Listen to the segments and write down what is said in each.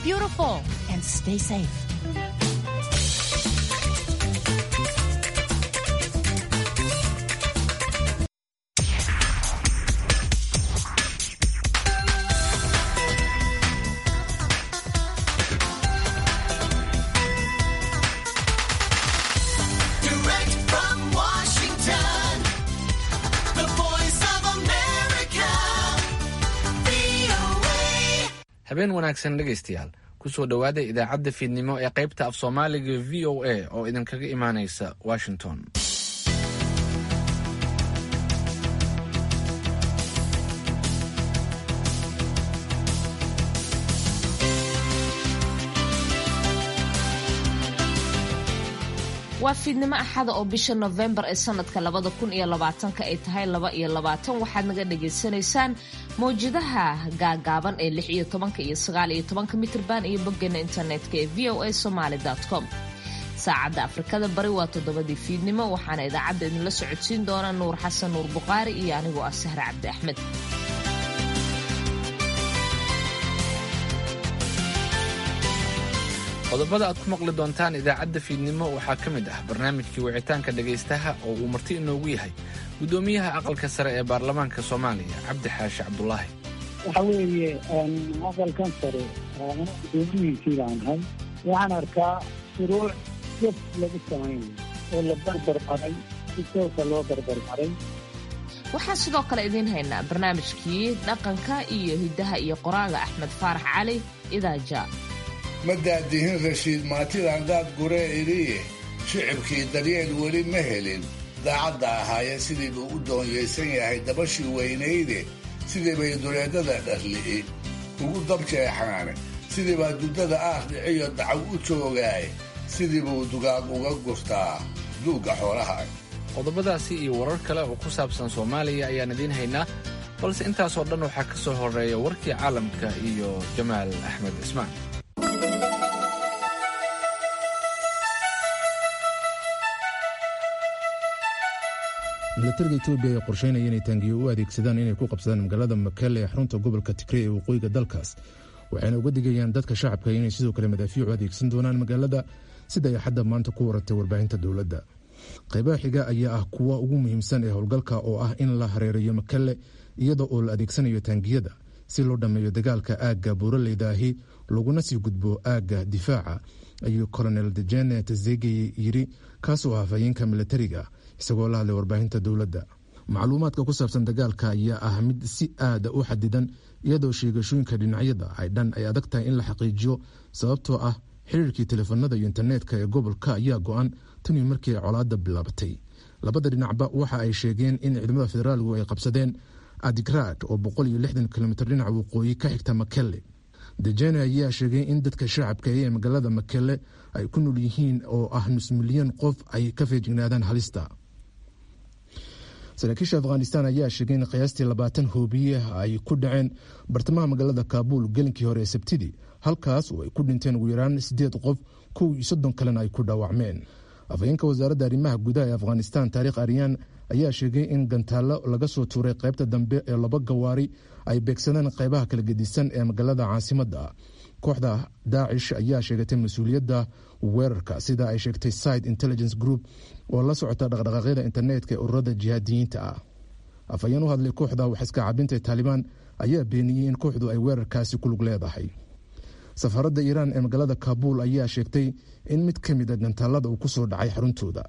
beautiful and stay safe. Direct from Washington, the voice of America, VOA. habeen wanaagsan dhegaystayaal kusoo dhowaada idaacadda fiidnimo ee qaybta af soomaaliga v o a oo idinkaga imaanaysa washington waa fiidnimo axada oo bisha nofembar ee sanadka labada kun iyo labaatanka ay tahay laba iyo labaatan waxaad naga dhagaysanaysaan mawjadaha gaagaaban ee lix iyo tobanka iyo sagaal iyo tobanka mitrban iyo boggeena internetka ee v o a somaly com saacadda afrikada bari waa toddobadii fiidnimo waxaana idaacadda idinla socodsiin doona nuur xasan nuur buqaari iyo anigoo ah sahre cabdi axmed qodobada aad ku maqli doontaan idaacadda fiidnimo waxaa ka mid ah barnaamijkii wicitaanka dhegaystaha oo uu marti inoogu yahay guddoomiyaha aqalka sare ee baarlamaanka soomaaliya cabdi xaashi cabdulaahi waxa weeye aqalkan sare gudoomiyihiisii baan ahay waxaan arkaa shuruuc jaf lagu samaynayo oo la barbar maray si toosa loo barbar maray waxaan sidoo kale idiin haynaa barnaamijkii dhaqanka iyo hiddaha iyo qoraaga axmed faarax cali idaaja ma daadihin rashiid maatidan daad guree idhiye shicibkii daryeel weli ma helin daacadda ahaaye sidii buu u doonyaysan yahay dabashii weynayde sidii bay duleedada dharli'i ugu dabjeexaane sidii baa duddada aar dhiciyo dacaw u joogaaye sidii buu dugaag uga gurtaa duugga xoolaha qodobadaasi iyo warar kale oo ku saabsan soomaaliya ayaan idiin haynaa balse intaasoo dhan waxaa ka soo horreeya warkii caalamka iyo jamaal axmed cismaan milatariga etoobiya ayaa qorsheynaya inay taangiyo u adeegsadaan inay ku qabsadaan magaalada makele ee xarunta gobolka tigrey ee waqooyiga dalkaas waxayna uga digayaan dadka shacabka inay sidoo kale madaafiicu adeegsan doonaan magaalada sida ay xadda maanta ku waratay warbaahinta dowladda qaybaha xiga ayaa ah kuwa ugu muhiimsan ee howlgalka oo ah in la hareerayo makele iyada oo la adeegsanayo taangiyada si loo dhammeeyo dagaalka aagga buuraleydaahi laguna sii gudbo aagga difaaca ayuu colonel dejene tazegey yiri kaasoo ah hafayeenka milatariga isagoo la hadlay warbaahinta dowladda macluumaadka ku saabsan dagaalka ayaa ah mid si aada u xadidan iyadoo sheegashooyinka dhinacyada ay dhan ay adag tahay in la xaqiijiyo sababtoo ah xiriirkii telefoonada iyo internetka ee gobolka ayaa go-an tanii markii ay colaadda bilaabatay labada dhinacba waxa ay sheegeen in ciidamada federaalku ay qabsadeen adigraad oo boqol iyo lixdan kilomitr dhinaca waqooyi ka xigta makele dejene ayaa sheegay in dadka shacabka ee magaalada makele ay ku nool yihiin oo ah nus milyan qof ay ka feejignaadaan halista saraakiisha afghanistan ayaa sheegay in qiyaastii labaatan hoobiye ay ku dhaceen bartamaha magaalada kaabuul gelinkii hore ee sabtidii halkaas oo ay ku dhinteen ugu yaraan sideed qof kow iyo soddon kalena ay ku dhaawacmeen afhayeenka wasaaradda arrimaha gudaha ee afghanistan taariikh aryan ayaa sheegay in gantaallo laga soo tuuray qaybta dambe ee laba gawaari ay beegsadeen qaybaha kala gedisan ee magaalada caasimadda kooxda daacish ayaa sheegatay mas-uuliyadda weerarka sida ay sheegtay side intelligence group oo la socota dhaqdhaqaaqyada internetka ee ururada jihaadiyiinta ah afhayeen u hadlay kooxda waxiska cabinta ee taalibaan ayaa beeniyey in kooxdu ay weerarkaasi ku lug leedahay safaradda iiraan ee magaalada kabuul ayaa sheegtay in mid ka mid a gantaalada uu ku soo dhacay xaruntooda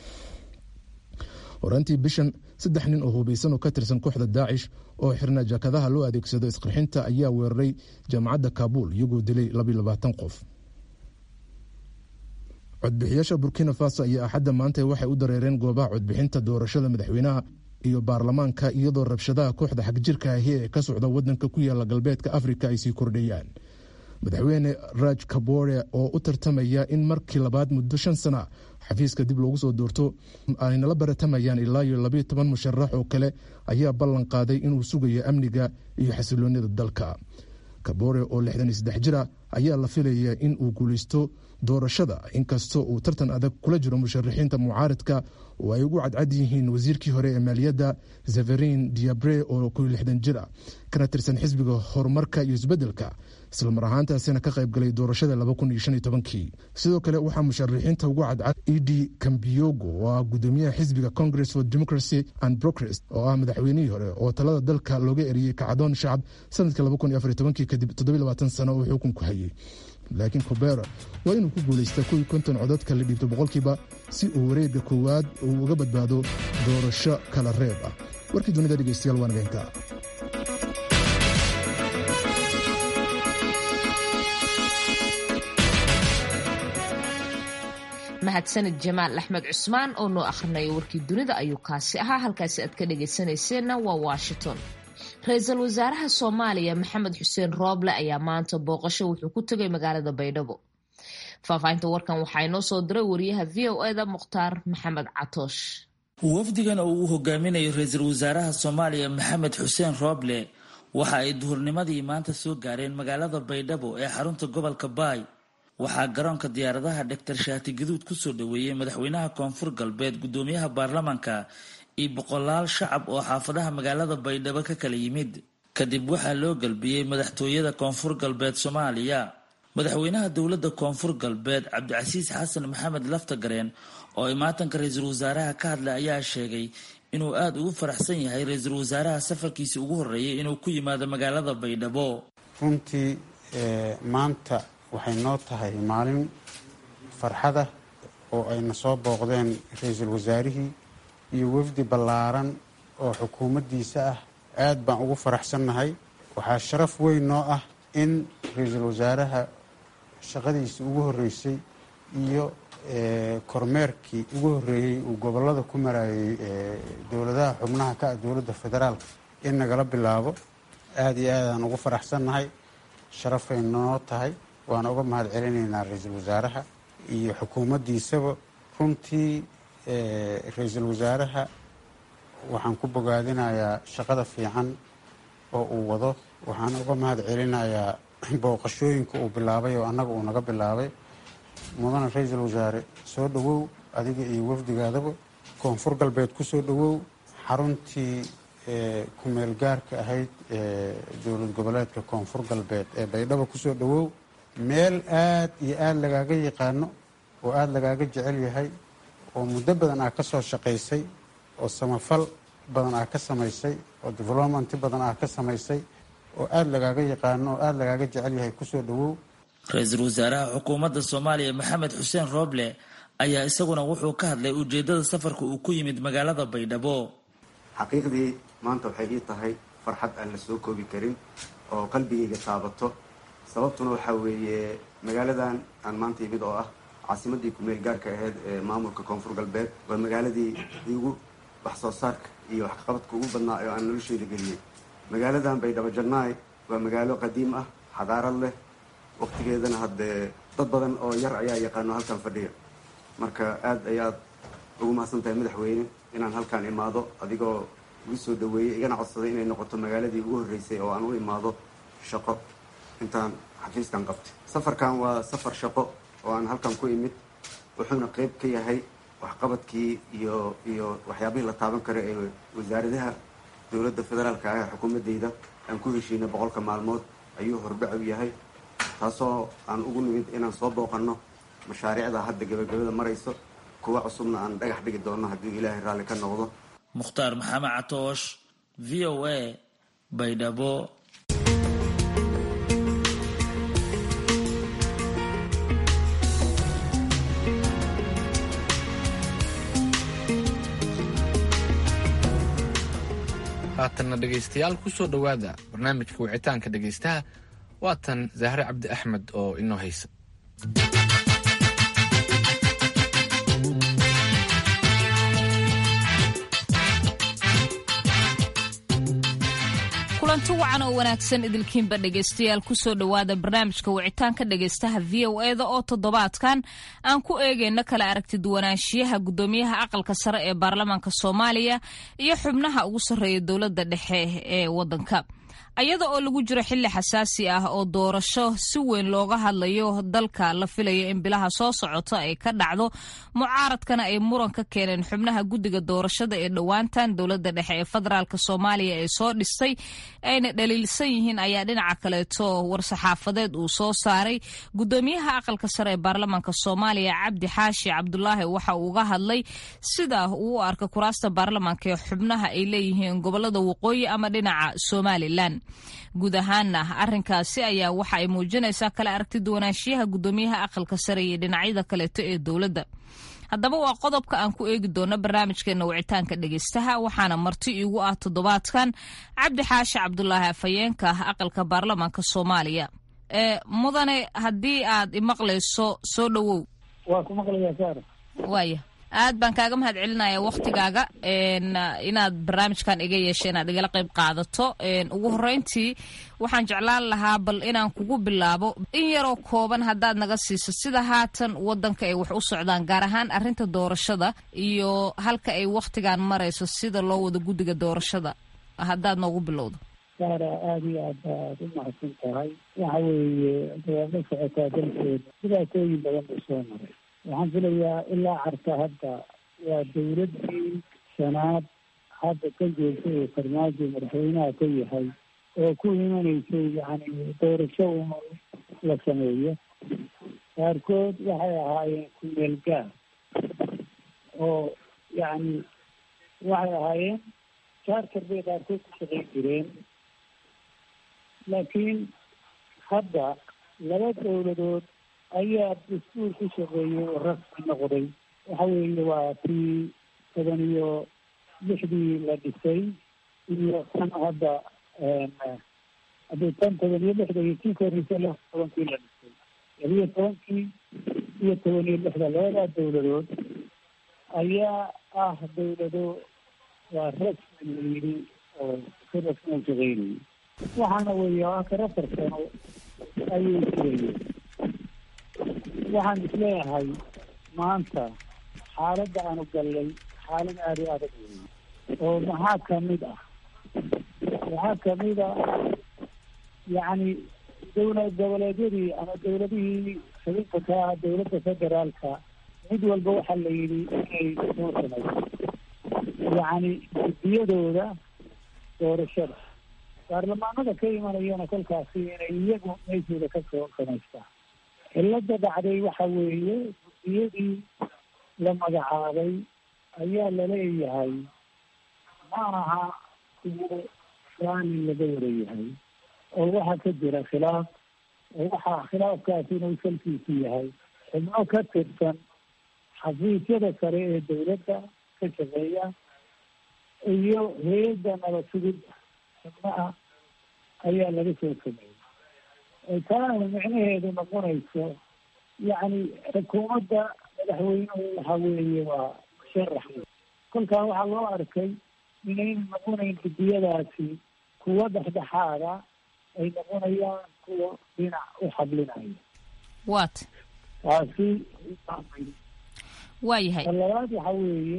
horaantii bishan saddex nin oo hubaysan oo ka tirsan kooxda daacish oo xirna jaakadaha loo adeegsado isqarxinta ayaa weeraray jaamacadda kabuul iyagoo dilay qof codbixiyaasha burkina faso ayaa axadda maanta waxay u dareereen goobaha codbixinta doorashada madaxweynaha iyo baarlamaanka iyadoo rabshadaha kooxda xagjirka ahi ee ka socda wadanka ku yaala galbeedka afrika ay sii kordhayaan madaxweyne raj kabore oo u tartamaya in markii labaad muddo shan sana xafiiska dib loogu soo doorto ay nala baratamayaan ilaa iyo labayo toban musharax oo kale ayaa ballan qaaday inuu sugayo amniga iyo xasiloonida dalka kabore oo lixdan iyo saddex jira ayaa la filaya in uu guulaysto doorashada inkastoo uu tartan adag kula jiro musharaxiinta mucaaridka oo ay ugu cadcad yihiin wasiirkii hore ee maaliyadda zeverin diabre oo koyo lixdan jir ah kana tirsan xisbiga horumarka iyo isbeddelka islamar ahaantaasina ka qaybgalay doorashada kii sidoo kale waxaa musharaxiinta ugu cadcad edi cambiyogo oo ah gudoomiyaha xisbiga congress for democracy and progress oo ah madaxweynihii hore oo talada dalka looga eriyey kacdoon shacab sanadkii kadib sano uu xukunku hayay laakiin cobera waa inuu ku guulaystaa kuwii konton codadka la dhiibto boqolkiiba si uu wareegga koowaad uu uga badbaado doorasho kala reeb ah warkii dunida dhegeystayaal waa nageynta mahadsanid jamaal axmed cusmaan oo noo akhrinayo warkii dunida ayuu kaasi ahaa halkaasi aad ka dhagaysanayseena waa washington ra-iisul wasaaraha soomaaliya maxamed xuseen rooble ayaa maanta booqasho wuxuu ku tegay magaalada baydhabo faahfaahinta warkan waxaa inoo soo diray wariyaha v o eda mukhtaar maxamed catoosh wafdigan oo uu hogaaminayo ra-iisul wasaaraha soomaaliya maxamed xuseen rooble waxa ay duhurnimadii maanta soo gaareen magaalada baydhabo ee xarunta gobolka baay waxaa garoonka diyaaradaha dhaktar shaati gaduud kusoo dhaweeyey madaxweynaha koonfur galbeed gudoomiyaha baarlamanka iyo boqolaal shacab oo xaafadaha magaalada baydhabo ka kala yimid kadib waxaa loo galbiyey madaxtooyada koonfur galbeed soomaaliya madaxweynaha dowladda koonfur galbeed cabdicasiis xasan maxamed laftagareen oo imaatanka ra-iisul wasaaraha ka hadlay ayaa sheegay inuu aada ugu faraxsan yahay ra-iisul wasaaraha safarkiisii ugu horreeyay inuu ku yimaado magaalada baydhabo runtii maanta waxay noo tahay maalin farxada oo ayna soo booqdeen ra-iisul wasaarihii iyo wafdi ballaaran oo xukuumaddiisa ah aad baan ugu faraxsannahay waxaa sharaf weyn noo ah in ra-iisul wasaaraha shaqadiisii ugu horreysay iyo kormeerkii ugu horreeyey uu gobollada ku marayay dowladaha xubnaha ka ah dowladda federaalka in nagala bilaabo aada iyo aadaan ugu faraxsannahay sharafay noo tahay waana uga mahad celinaynaa ra-iisul wasaaraha iyo xukuumaddiisaba runtii ra-iisul wasaaraha waxaan ku bogaadinayaa shaqada fiican oo uu wado waxaan uga mahad celinayaa booqashooyinka uu bilaabay oo annaga uu naga bilaabay mudana ra-iisul wasaare soo dhowow adiga iyo wafdigaadaba koonfur galbeed ku soo dhowow xaruntii kumeel gaarka ahayd dowlad goboleedka koonfur galbeed ee baydhabo kusoo dhowow meel aad iyo aada lagaaga yaqaano oo aada lagaaga jecel yahay oo muddo badan aa ka soo shaqaysay oo samafal badan aa ka samaysay oo development badan aa ka samaysay oo aada lagaaga yaqaano oo aada lagaaga jecel yahay kusoo dhowow ra-iisul wasaaraha xukuumadda soomaaliya maxamed xuseen rooble ayaa isaguna wuxuu ka hadlay ujeedada safarka uu ku yimid magaalada baydhabo xaqiiqdii maanta waxay ii tahay farxad aan la soo koobi karin oo qalbigayga taabato sababtuna waxaa weeye magaaladan aan maanta imid oo ah caasimadii kumeel gaarka ahayd ee maamulka koonfur galbeed waa magaaladii igu wax soo saarka iyo waxqabadka ugu badnaa oo aan nolosheeda geliyey magaaladan baydhabo jannaay waa magaalo qadiim ah xadaarad leh waqtigeedana haddee dad badan oo yar ayaa yaqaano halkan fadhiya marka aada ayaad ugu mahadsan tahay madaxweyne inaan halkaan imaado adigoo igu soo dhaweeyey igana codsaday inay noqoto magaaladii ugu horreysay oo aan u imaado shaqo intaan xafiiskan qabtay safarkan waa safar shaqo oo aan halkan ku imid wuxuuna qeyb ka yahay waxqabadkii iyo iyo waxyaabihii la taaban kara ee wasaaradaha dowladda federaalka ah ee xukuumaddeyda aan ku heshiinay boqolka maalmood ayuu hordhacow yahay taasoo aan ugu nimid inaan soo booqanno mashaariicda hadda gabagabada marayso kuwa cusubna aan dhagax dhigi doonno haddii ilaahay raalli ka noqdo mukhtaar maxamed catoosh v o a baydhabo haatanna dhegaystayaal ku soo dhowaada barnaamijka wicitaanka dhegaystaha waatan zahre cabdi axmed oo inoo haysa kulanti wacan oo wanaagsan idilkiinba dhegaystayaal kusoo dhowaada barnaamijka wicitaanka dhegaystaha v o eda oo toddobaadkan aan ku eegayno kala aragti duwanaanshiyaha gudoomiyaha aqalka sare ee baarlamaanka soomaaliya iyo xubnaha ugu sarreeya dowladda dhexe ee wadanka iyada oo lagu jiro xilli xasaasi ah oo doorasho si weyn looga hadlayo dalka la filayo in bilaha soo socota ay ka dhacdo mucaaradkana ay muran ka keeneen xubnaha guddiga doorashada ee dhowaantan dowladda dhexe ee federaalk soomaaliya ee soo dhistay ayna dhaliilsan yihiin ayaa dhinaca kaleeto war-saxaafadeed uu soo saaray gudoomiyaha aqalka sare ee baarlamaanka soomaaliya cabdi xaashi cabdulaahi waxa uu uga hadlay sida uu u arka kuraasta baarlamaanka ee xubnaha ay leeyihiin gobolada waqooyi ama dhinaca somalilan guud ahaana arrinkaasi ayaa waxa ay muujinaysaa kala aragti duwanaanshiyaha gudoomiyaha aqalka sare iyo dhinacyada kaleeto ee dowladda haddaba waa qodobka aan ku eegi doono barnaamijkeena wicitaanka dhegeystaha waxaana marti iigu ah toddobaadkan cabdi xaashi cabdulaahi afhayeenka aqalka baarlamaanka soomaaliya mudane haddii aad imaqlayso soo dhowow waa ku maqlayaa saara waaya aad baan kaaga mahad celinaya waktigaaga inaad barnaamijkan iga yeesha inaad igala qayb qaadato ugu horeyntii waxaan jeclaan lahaa bal inaan kugu bilaabo in yaroo kooban haddaad naga siiso sida haatan wadanka ay wax u socdaan gaar ahaan arrinta doorashada iyo halka ay waktigan marayso sida loo wado guddiga doorashada haddaad noogu bilowdo saara aada iyo aad baad u mahadsan tahay waxa weeye waad la socotaa dalkeeda dhibaatooyin badan buu soo maray waxaan filayaa ilaa carta hadda waa dawladdii shanaad hadda ka joogta ee farmaajo madaxweynaha ka yahay oo ku imanaysay yani doorasho un la sameeyo qaarkood waxay ahaayeen kumeel gaar oo yacni waxay ahaayeen charter bay qaarkood ku shaqayn jireen laakiin hadda laba dowladood ayaa dastuur ku shaqeeyey oo rasmi noqday waxa weeye waa tii toban iyo lixdii la dhisay iyo tan hadda hadii tan toban iyo lixda iyo tii koreysa laba tobankii la dhisay labiyo tobankii iyo toban iyo lixda labadaa dowladood ayaa ah dowlado waa rasmi la yidhi oo si rasmi u shaqeynayay waxaana weeye akar afar sano ayay jirayeen waxaan isleeyahay maanta xaaladda aanu gallay xaalad aada u adag weeye oo maxaa kamid ah waxaa kamid a yacni dowlad goboleedyadii ama dowladihii xubinka ka ah dowladda federaalka mid walba waxaa la yidhi inay soo samayso yacni guddiyadooda doorashada baarlamaanada ka imanayana kolkaasi inay iyagu meeshooda kasoo samaystaan cilada dhacday waxa weeye guddiyadii la magacaabay ayaa laleeyahay ma aha kuwo raali laga warayahay oo waxaa ka jira khilaaf oo waxaa khilaafkaasi inuu salkiisu yahay xubno ka tirsan xafiisyada sare ee dowladda ka shaqeeya iyo hay-adda nabad sugidda xubnaha ayaa laga soo sameeyey taana micnaheedu noqonayso yacni xukuumadda madaxweynuhu waxa weeye waa musharax kolkaa waxaa loo arkay inayna noqonayn guddiyadaasi kuwa dhexdhexaada ay noqonayaan kuwa dhinac u xablinaya wat taasi waa yahay ta labaad waxa weeye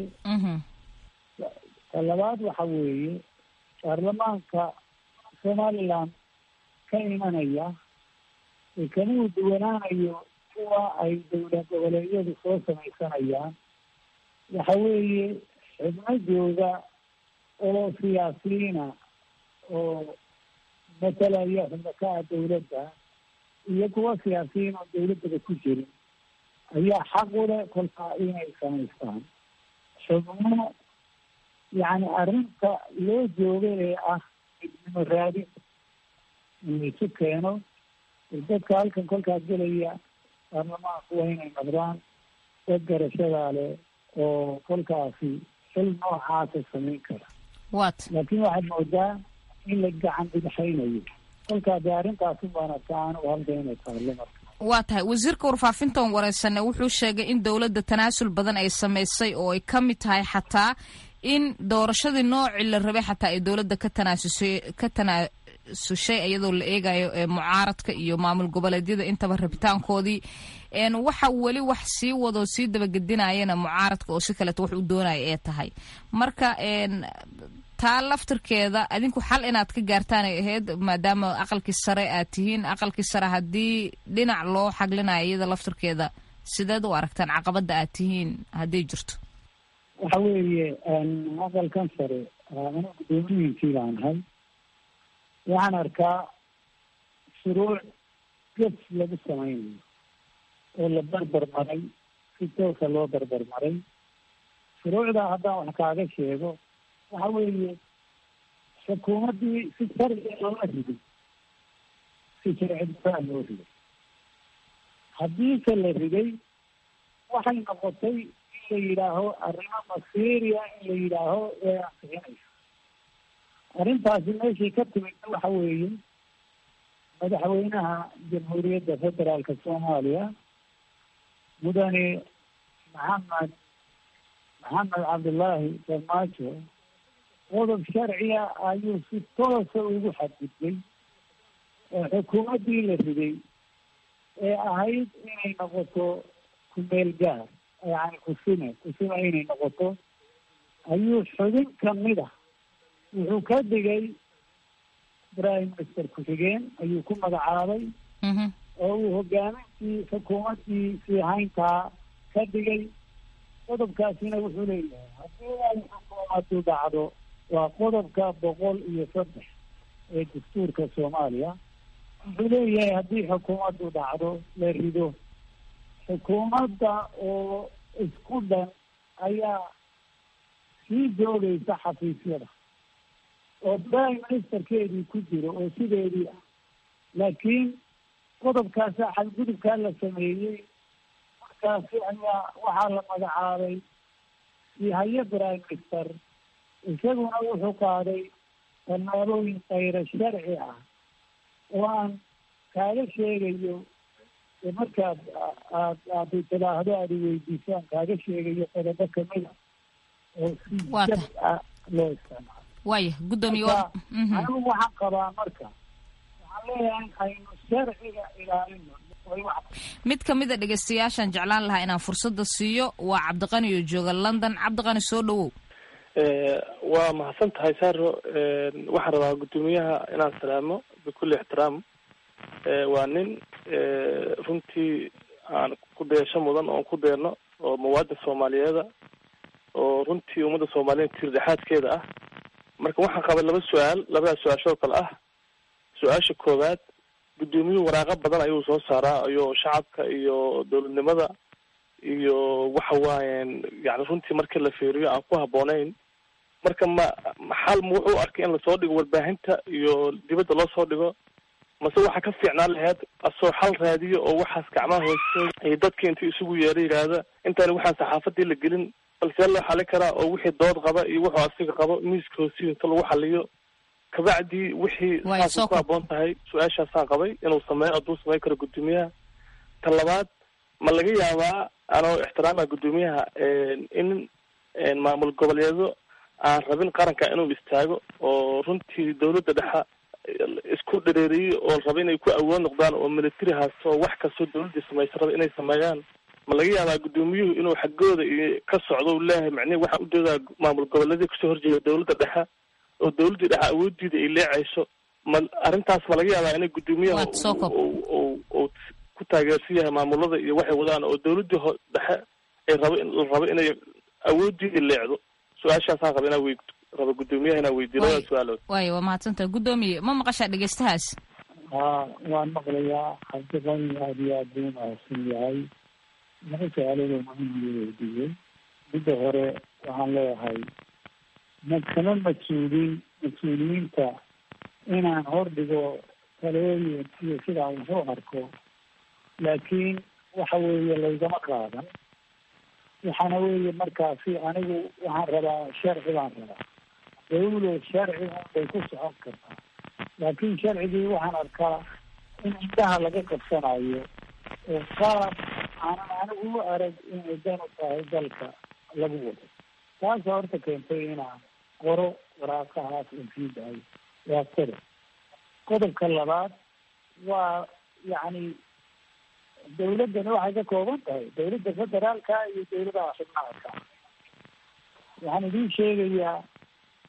ta labaad waxa weeye baarlamaanka somaliland ka imanaya kamuu duwanaanayo kuwa ay dowlad goboleedyadu soo samaysanayaan waxa weeye xubno jooga oo siyaasiyiina oo matalaya xubno ka ah dowladda iyo kuwa siyaasiyiin oo dowladdaba ku jirin ayaa xaq u leh kolkaa inay samaystaan xubno yacni arrinta loo jooga ee ah midnimo raadin in laisu keeno dadka halkan kolkaas gelaya baarlamaanku waa inay noqdaan dad garashadaa leh oo kolkaasi xil noocaasa samayn kara wat laakiin waxaad moodaa in la gacan bidixaynayo kolkaa dee arrintaasin baana taan u halka inay taalo marka waa tahay wasiirka warfaafintan wareysane wuxuu sheegay in dowladda tanaasul badan ay samaysay oo ay ka mid tahay xataa in doorashadii noocii la rabay xataa ay dowladda ka tanaasusay ka tanaasushay iyadoo la eegayo mucaaradka iyo maamul goboleedyada intaba rabitaankoodii waxa weli wax sii wadoo sii dabagedinayana mucaaradka oo si kaleeto wax u doonaya ee tahay marka taa laftirkeeda adinku xal inaad ka gaartaan ay ahayd maadaama aqalkii sare aad tihiin aqalkii sare haddii dhinac loo xaglinayo iyada laftirkeeda sideed u aragtaan caqabada aad tihiin hadday jirto waxa weeye aqalkan sare anigu guddoomiyihiisii baan ahay waxaan arkaa shuruuc gef lagu samaynayo oo la barbar maray si toosa loo barbar maray shuruucdaa haddaan wax kaaga sheego waxa weeye xukuumaddii si sharciga loola riday si sharcidaa loo riday haddiise la riday waxay noqotay in la yidhaaho arrimo masiiriya in la yidhaaho way ansixinaysa arrintaasi meeshii ka timidna waxa weeye madaxweynaha jamhuuriyadda federaalka soomaaliya mudane maxamed maxamed cabdullaahi farmaajo qodob sharciya ayuu si toosa ugu xadgudbay oo xukuumaddii la riday ee ahayd inay noqoto kumeel gaar yani kusime kusime inay noqoto ayuu xubin kamid ah wuxuu ka dhigay prime minister ku-xigeen ayuu ku magacaabay oo uu hogaamintii xukuumaddii siihayntaa ka dhigay qodobkaasina wuxuu leeyahay haddii ay xukuumaddu dhacdo waa qodobka boqol iyo saddex ee dastuurka soomaaliya wuxuu leeyahay haddii xukuumaddu dhacdo la rido xukuumadda oo isku dhan ayaa sii joogaysa xafiisyada oo prime ministerkeedii ku jiro oo sideedii ah laakiin qodobkaasa xadgudubkaa la sameeyey markaasi ayaa waxaa la magacaabay sihaye prime minister isaguna wuxuu qaaday tallaabooyin kayra sharci ah oo aan kaaga sheegayo markaad aad aad tidaahdo aad iweydiisaan kaaga sheegayo qodobo kamida oo si jab ah loo isticmaalo waaya guddoomiye anigu waxaan qabaa marka waxaan leeyahay aynu sharciga ilaalino mid kamid a dhegeystayaashaan jeclaan lahaa inaan fursada siiyo waa cabdiqani oo jooga london cabdiqani soo dhawow waa mahadsan tahay saro waxaan rabaa guddoomiyaha inaan salaamo bikulli ixtiraam waa nin runtii aan ku deesho mudan oon ku deerno oo muwaadin soomaaliyeeda oo runtii ummadda soomaaliyeed tiir dhexaadkeeda ah marka waxaan qabay laba su-aal labadaas su-aashoo kale ah su-aasha koowaad guddoomiyuhu waraaqo badan ayuu soo saaraa iyo shacabka iyo dowladnimada iyo waxa waayen yani runtii markii la fiiriyo aan ku habboonayn marka ma xal ma wuxuu arkay in lasoo dhigo warbaahinta iyo dibadda loo soo dhigo mase waxaa ka fiicnaan lahayd asoo xal raadiyo oo waxaas gacmaha hoose iyo dadkii intii isugu yeera yidhaahda intaani waxaan saxaafadii la gelin balsee loo xalin karaa oo wixii dood qaba iyo wuxuu asiga qabo miiska hoosiyo inta lagu xaliyo kabacdii wixii saasay ku habboon tahay su-aashaasaan qabay inuu sameeyo hadduu sameyn karo guddoomiyaha ta labaad ma laga yaabaa anoo ixtiraama guddoomiyaha in maamul goboleedo aan rabin qaranka inuu istaago oo runtii dawladda dhexa isku dhareeriyo oo raba inay ku awood noqdaan oo militarihaas oo wax kastoo dawladdii samaysa raba inay sameeyaan ma laga yaabaa guddoomiyuhu inuu xaggooda iyo ka socdo u leeyahay macnihi waxaa u doodaa maamul goboleedii kasoo horjeeda dawladda dhexe oo dawladdii dhexe awooddiida ay leecayso ma arrintaas ma laga yaabaa inay guddoomiyaha u ku taageersan yahay maamulada iyo waxay wadaan oo dawladdii ho dhexe ay rabo la rabo inay awooddiida leecdo su-aashaasaan raba inaa wey raba guddoomiyaha inaa weydiyo labada su-aalood waaya waa mahadsantaha guddoomiye ma maqashaa dhegeystahaas ha waan maqlayaa cabdiqani aada iyo aad buu mahadsan yahay laba su-aaloodo muhiim weydiiyey midda hore waxaan leeyahay ma kama mas-uuliin mas-uuliyiinta inaan hordhigo talooyin iyo sidaa wuxuu arko laakiin waxa weeye laygama qaadan waxaana weeye markaasi anigu waxaan rabaa sharci baan rabaa dawlo sharci unbay ku socon kartaa laakiin sharcigii waxaan arkaa in indhaha laga qabsanayo oo qaab aanan anigu u arag inay dan u tahay dalka lagu wado taasa horta keentay inaan qoro waraaqahaas infiidahay waa qodob qodobka labaad waa yacni dawladdani waxay ka kooban tahay dawladda federaalka iyo dawladaha xubnaha ka waxaan idiin sheegayaa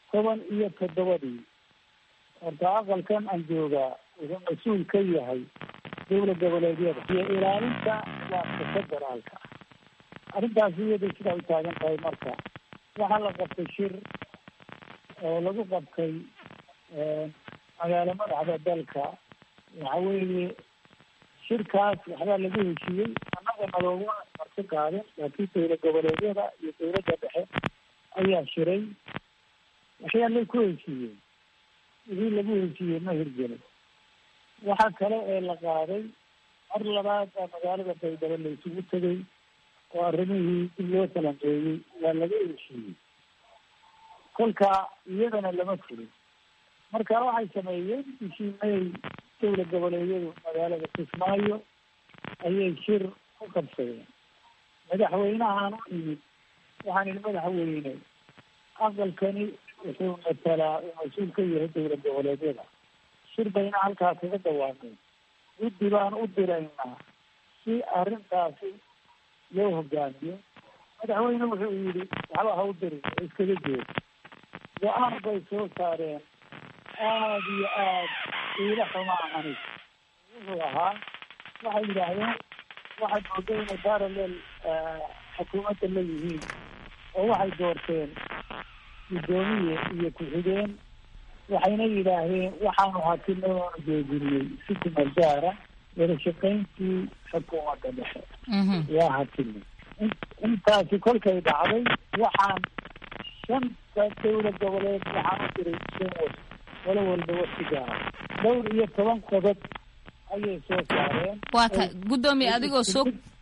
toban iyo toddobadii horta aqalkan aan joogaa wuxuu mas-uul ka yahay dowla goboleedyada iyo ilaalinta waafka federaalka arrintaas iyada sidaa u taagan tahay marka waxaa la qabtay shir oo lagu qabtay magaalo madaxda dalka waxa weeye shirkaas waxbaa lagu heshiiyey annaga nalooguma marti qaadin laakiin dowla goboleedyada iyo dowladda dhexe ayaa shiray waxyaalay ku heshiiyeen wixii lagu heshiiyey ma hirgelin waxa kale ee la qaaday mar labaad baa magaalada baydhabo la isugu tegay oo arrimihii dib loo talanqeeyey waa laga heshiiyey kolka iyadana lama fulin marka waxay sameeyeen bishii may dowla goboleedyadu magaalada kismaayo ayay shir ku qabsadeen madaxweynahaan u yimid waxaan ihi madaxweyne aqalkani wuxuu matalaa uu mas-uul ka yahay dowla goboleedyada shir bayna halkaa kaga dawaameen guddi baan u diraynaa si arrintaasi loo hogaamiyo madaxweyne wuxuu yidhi waxba ha u dirin oo iskaga jeedo go-aan bay soo saareen aada iyo aad iila xumaa anig wuxuu ahaa waxay yidhaahdeen waxaad mooday inay parallel xukuumadda la yihiin oo waxay doorteen guddoomiye iyo ku-xigeen waxayna yidhaahdeen waxaanu hakinay oonu joojinay si kumar gaara wada shaqayntii xukuumadda dhexe waa hakinay intaasi kolkay dhacday waxaan shanta dowla goboleed waxaan u diray shan was walo walba wasi gaara dhowr iyo toban qodob ayay soo saareen waa ta guddoomiye adigoo soo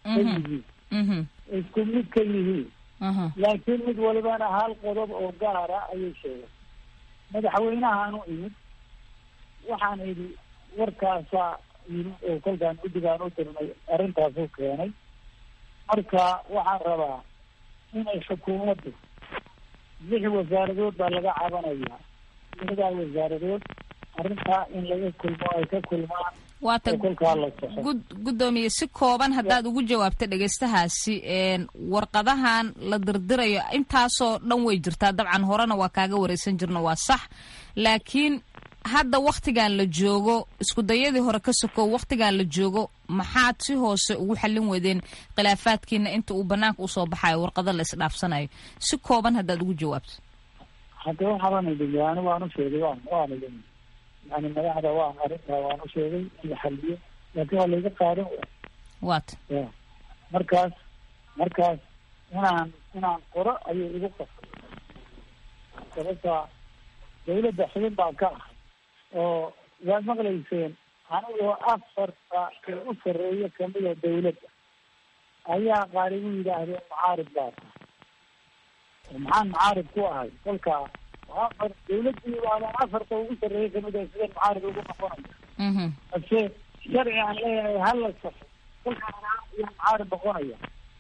isku mid ka yihiin laakiin mid walibana hal qodob oo gaara ayay sheegeen madaxweynahaan u imid waxaan idhi warkaasaa yimid oo kolkaan guddigaan u dirnay arrintaasuu keenay marka waxaan rabaa inay xukuumaddu lix wasaaradood baa laga cabanayaa lixdaa wasaaradood arrintaa in laga kulmo ay ka kulmaan waata oo kolkaa la soxo guddoomiye si kooban haddaad ugu jawaabta dhegaystahaasi warqadahan la dirdirayo intaasoo dhan way jirtaa dabcan horena waa kaaga wareysan jirno waa sax laakiin hadda waktigan la joogo isku dayadii hore ka sokow waktigan la joogo maxaad si hoose ugu xallin weydeen khilaafaadkiina inta uu banaanka usoo baxayo warqado la isdhaafsanayo si kooban haddaad ugu jawaabto hadda waxaabaan idhi yani waan u sheegay waan waan idhi yani madaxda waan arrintaa waan u sheegay in la xaliyo laakiin waa layga qaadan waata ya markaas markaas inaan inaan qoro ayay igu qasay sababta dawladda xubin baan ka ahay oo waad maqlayseen anigoo afarta ee u sarreeya kamida dawladda ayaa qaar igu yidhaahdeen mucaarib baa tahay oo maxaan mucaarib ku ahay kolka afar dawladdii baadan afarta ugu sarreeya kamida sideen mucaarib ugu noqonaya balse sharci aan leeyahay hala saxo kolkaan iyo mucaarib noqonaya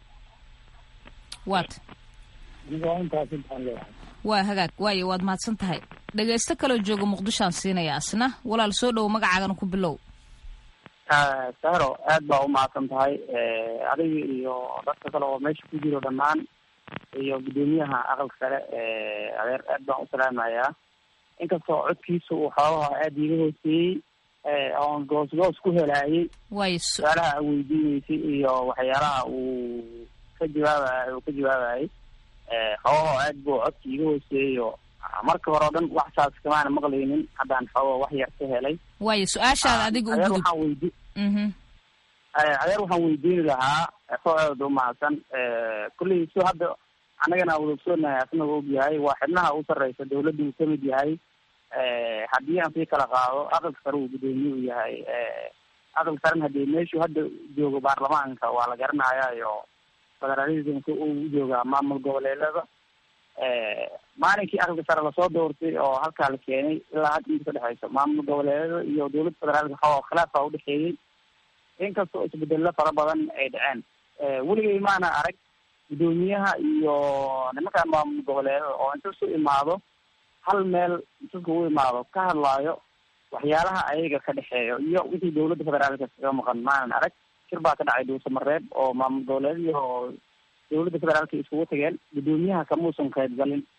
waata anigoo intaas intaan leeyahay waa hagaag waayo waad mahadsan tahay dhegaysto kaloo jooga muqdishoaan siinaya asna walaal soo dhowo magacaagana ku bilow sahro aad baa u mahadsan tahay adiga iyo dadka kale oo meesha ku jiro dhammaan iyo guddoomiyaha aqalka sare adeer aad baan u salaamayaa inkastoo codkiisa uu xoogaha aada iiga hooseeyey oon goos goos ku helaayay waayo su-aalaha a weydiineysay iyo waxyaalaha uu ka jawaabay uu ka jawaabayay xoogaha aad buu codka iiga hooseeyo marka hore o dhan wax saas kamaana maqlaynin haddaan xooga wax yar ka helay waayo su-aashaada adiga u adeer gudub waxaan weydi mhm adeer waxaan weydiini lahaa soo aad u mahadsan kulley si hadda annagana wada ogsoonahay asna u ogyahay waa xibnaha u sarreysa dawladda uu kamid yahay haddii aan sii kala qaado aqalka sare uu guddoomiye u yahay aqalka sarena hadii meeshuu hadda joogo baarlamaanka waa la garanayayo federalismka uu joogaa maamul goboleedada maalinkii aqalka sare lasoo doortay oo halkaa la keenay ilaa hadda inta kadhexeyso maamul goboleedada iyo dowladda federaalka xoo khilaafaa udhexeeyey inkastoo isbedello fara badan ay dhaceen weligay maana arag guddoomiyaha iyo nimankaan maamul goboleedada oo inta isu imaado hal meel intaska u imaado ka hadlaayo waxyaalaha ayaga ka dhexeeyo iyo wixii dowladda federaalka kaga maqan maanan arag shir baa ka dhacay dhuusamareeb oo maamul goboleed iyo dowladda federaalka iskugu tageen guddoomiyaha kamuusan qaybgalin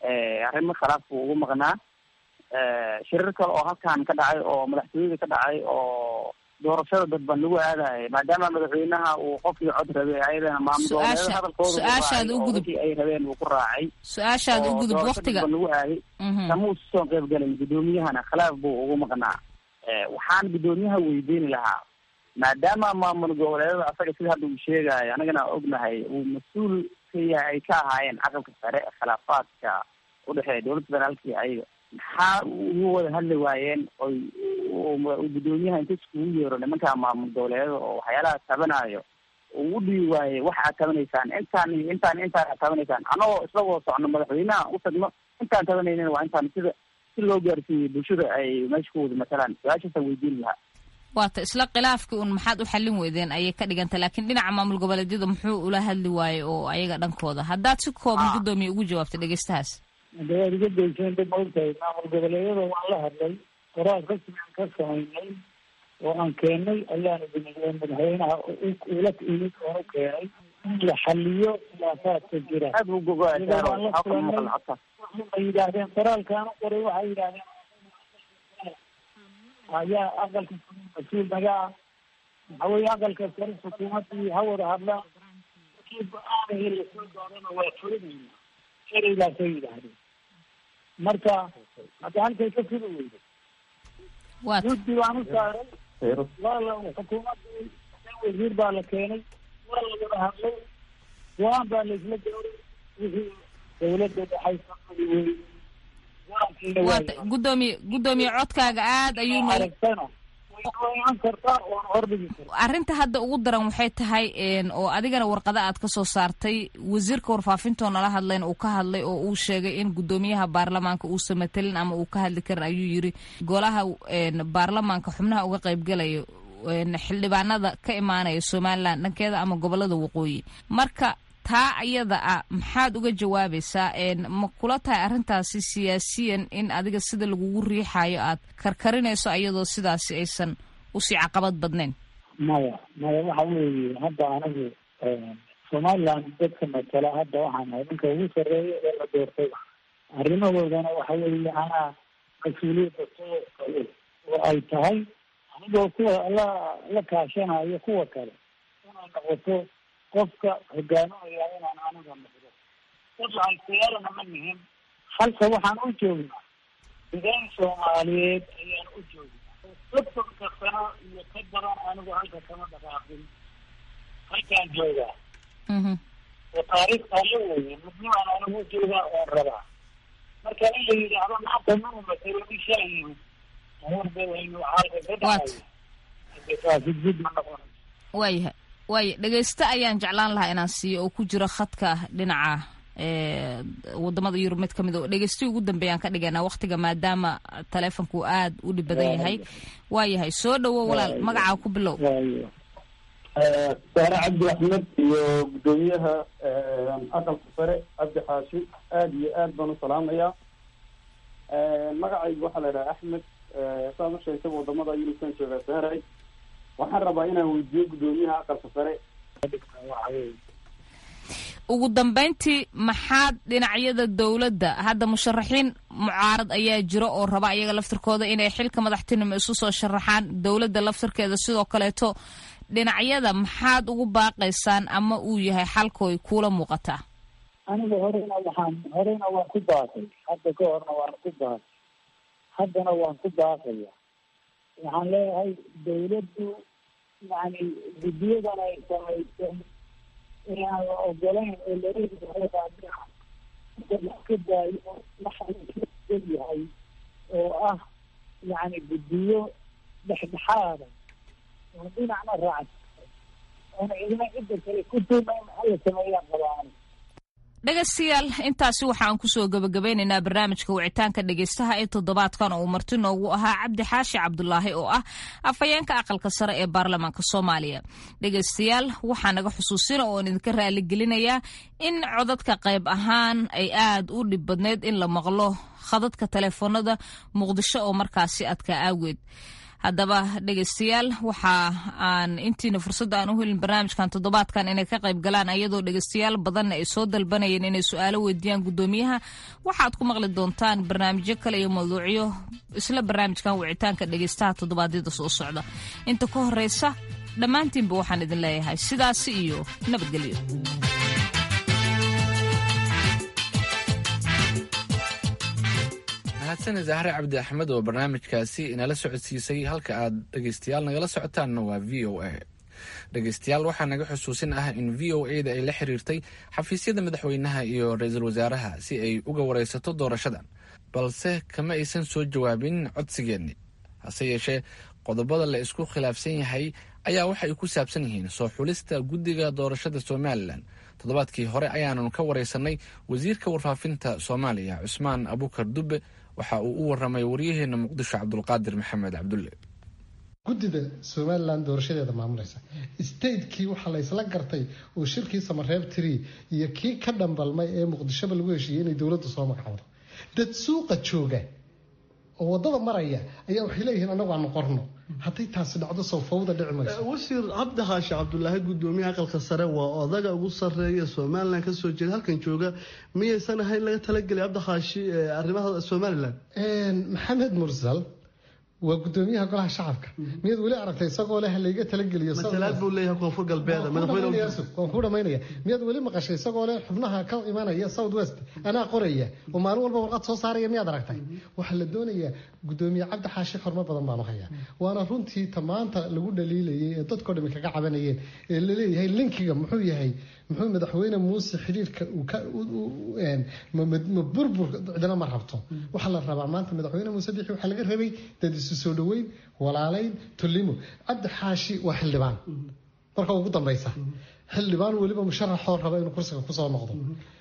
arrimo khilaaf buu ugu maqnaa shirar kale oo halkan ka dhacay oo madaxtooyada ka dhacay oo doorashada dadban lagu aadayay maadaama madaxweynaha uu qofkii cod rabay ayadana maamul hadalkooda su-aashaad u gudub ay rabeen uu ku raacay su-aashaad u gudub waktiga lagu aaday kama uusa soo qayb galin guddoomiyahana khilaaf buu ugu maqnaa waxaan guddoomiyaha weydiini lahaa maadaama maamul goboleedada asaga sida hadda uu sheegayo anagana ognahay uu mas-uul ka yahay ay ka ahaayeen aqalka sare khilaafaadka udhexeeya dowladda federaalka iyo ayaga maxaa ugu wada hadli waayeen oy guddoomiyaha inta iskugu yeero nimanka maamul goboleedada oo waxyaalaha tabanayo uu u dhibi waayey waxa aad tabanaysaan intaan iyo intaan intaan aad tabanaysaan anagoo isagoo socno madaxweynaha u tagno intaan tabanaynin waa intaan sida si loo gaarsiiyey bulshada ay meesha ku wada matalaan su-aashaasaan weydiin lahaa waata isla khilaafkii un maxaad u xallin weydeen ayay ka dhiganta laakiin dhinaca maamul goboleedyada muxuu ula hadli waayey oo ayaga dhankooda haddaad si kooban guddoomiya ugu jawaabta dhegeystahaas de waad iga dayseen dad maogtahay maamul goboleedyada waan la hadlay qoraal rasmi aan ka samaynay oo aan keenay ayaan idin madaxweynaha ula imid oon u keenay in la xaliyo khilaafaadka jira waxay yidhaahdeen qoraalkaan u qoray waxay yidhahdeen ayaa aqalka mas-uul naga ah waxa weye aqalka sare xukuumadii ha wada hadlaan kii go-aanahii lasoo doorana waa fulinayna ereydaasay yidhaahdeen marka hadda halkay ka fuli weyda guddi baan u saaray waa la xukuumadii wasiir baa la keenay waa la wada hadlay go-aan baa la isla gaaray wixii dawladda dhexaysa fuli wey waata guddoomiye guddoomiye codkaaga aad ayuu noo aragtana waan kartaa waan hordhigi kartaa arrinta hadda ugu daran waxay tahay oo adigana warqada aad ka soo saartay wasiirka warfaafintoo nala hadlayn uu ka hadlay oo uu sheegay in guddoomiyaha baarlamaanka uusan matelin ama uu ka hadli karin ayuu yiri golaha baarlamaanka xubnaha uga qaybgalayo xildhibaanada ka imaanaya somalilan dhankeeda ama gobolada waqooyi marka taa ayada ah maxaad uga jawaabaysaa ma kula tahay arrintaasi siyaasiyan in adiga sida lagugu riixayo aad karkarinayso ayadoo sidaasi aysan usii caqabad badnayn maya maya waxa weeye hadda anigu somaliland dadka matala hadda waxaan ahay ninka ugu sarreeya ee la doortayba arrimahoodana waxa weeye anaa mas-uuliyadda soo qayo oo ay tahay anigoo kuwa la la kaashanayo kuwa kale inay noqoto qofka hogaaminaya inaan aniga noqdo dad lahaystayaarana ma nihin halka waxaan u joognaa nidaam soomaaliyeed ayaan u joognaa soddonka sano iyo ka badan anigu halka kama dhaqaaqin halkaan joogaa oo taariikhtaa la weeye midnimaan anigu u joogaa oon rabaa marka in la yidhaahdo maanta manu matelo nin shalay yimid amuurdawaynu halka ka dhacayo taasi gud ma noqon waayahay waaya dhegeyste ayaan jeclaan lahaa inaan siiyo oo ku jiro khadka dhinaca wadamada yurub mid kamid oo dhegeystihi ugu dambeeyaan ka dhigaynaa waktiga maadaama taleefonku aad u dhib badan yahay waayahay soo dhawo walaal magacaa ku bilow saare cabdi axmed iyo guddoomiyaha aqalka sare cabdi xaashi aada iyo aad baan u salaamayaa magacaygu waxaa la idhaha axmed saad u sheegtaba wadamada yurubkan joogaa saaray waxaan rabaa inaan weydiiyo guddoomiyaha aqalka sare ugu dambeyntii maxaad dhinacyada dowladda hadda musharaxiin mucaarad ayaa jiro oo raba ayaga laftirkooda inay xilka madaxtinimo isu soo sharaxaan dowladda laftirkeeda sidoo kaleeto dhinacyada maxaad ugu baaqaysaan ama uu yahay xalkooy kuula muuqataa aniga horena waxaan horena waan ku baaqay hadda ka horna waan ku baaqay haddana waan ku baaqaya waxaan leeyahay dawladdu yani guddiyadan ay samaysay inaan la ogolayn oo laleeyahay wax ka daayo waxa yahay oo ah yani guddiyo dhexdhexaada oo dhinacna raacsan oona cidina cidda kale ku tuumayn hala sameeyaan qabaan dhegaystayaal intaasi waxaan kusoo gabagabeynaynaa barnaamijka wicitaanka dhegaystaha ee toddobaadkan oo uu marti noogu ahaa cabdi xaashi cabdulaahi oo ah afhayeenka aqalka sare ee baarlamaanka soomaaliya dhegaystayaal waxaa naga xusuusina oon idinka raaligelinayaa in codadka qayb ahaan ay aad u dhib badneyd in la maqlo khadadka taleefoonada muqdisho oo markaasi adkaa aageed haddaba dhegeystayaal waxa aan intiina fursadda aan u helin barnaamijkan toddobaadkan inay ka qayb galaan ayadoo dhegeystayaal badanna ay soo dalbanayeen inay su-aalo weydiiyaan guddoomiyaha waxaad ku maqli doontaan barnaamijyo kale iyo mawduucyo isla barnaamijkan wicitaanka dhegeystaha toddobaadyada soo socda inta ka horeysa dhammaantiinba waxaan idin leeyahay sidaasi iyo nabadgelyo mahadsaned zahre cabdi axmed oo barnaamijkaasi inala socodsiisay halka aad dhegeystayaal nagala socotaanna waa v o a dhegeystayaal waxaa naga xusuusin ah in v o a da ay la xiriirtay xafiisyada madaxweynaha iyo ra-iisul wasaaraha si ay uga wareysato doorashadan balse kama aysan soo jawaabin codsigeenni hase yeeshee qodobada la isku khilaafsan yahay ayaa waxay ku saabsan yihiin soo xulista guddiga doorashada somalilan toddobaadkii hore ayaananu ka wareysanay wasiirka warfaafinta soomaaliya cusmaan abukar dube waxa uu u waramay waryaheena muqdisho cabdulqaadir maxamed cabdulle guddida somalilan doorashadeeda maamulaysa statekii waxaa laysla gartay oo shirkii samareeb tiri iyo kii ka dhambalmay ee muqdishoba lagu heshiiyey inay dowladdu soo magacowdo dad suuqa jooga oo wadada maraya ayaa waxay leeyihiin anagu aanu qorno hadday taasi dhacdo soo fawda dhici mayso wasiir cabdi xaashi cabdulaahi gudoomiyaha aqalka sare waa odaga ugu sareeya somalilan kasoo jeeda halkan jooga miyaysan ahayn laga talagelay cabdi xaashi arrimaha somalilan maxamed mursal waa gudoomiyaha golaha shacabka miyaad weli aragtay isagoo leh layga talageliyo matalaad buu leeyahay koonfur galbeed waan ku dhamaynaya miyaad weli maqashay isagoo leh xubnaha ka imanaya south west anaa qoraya oo maalin walba warqad soo saaraya miyaad aragtay waxaa la doonayaa gudoomiye cabdi xaashi xormo badan baanu hayaa waana runtii tamaanta lagu dhaliilayay ee dadkoo dhami kaga cabanayeen ee laleeyahay linkiga muxuu yahay muxuu madaxweyne muuse xiriirka ma burbur cidina ma rabto waxaa la rabaa maanta madaxweyne muuse bixi waxaa laga rabay dad isu soo dhaweyn walaalayn tulimo cabdi xaashi waa xildhibaan marka ugu dambeysa xildhibaan weliba musharaxoo raba inuu kursiga kusoo noqdo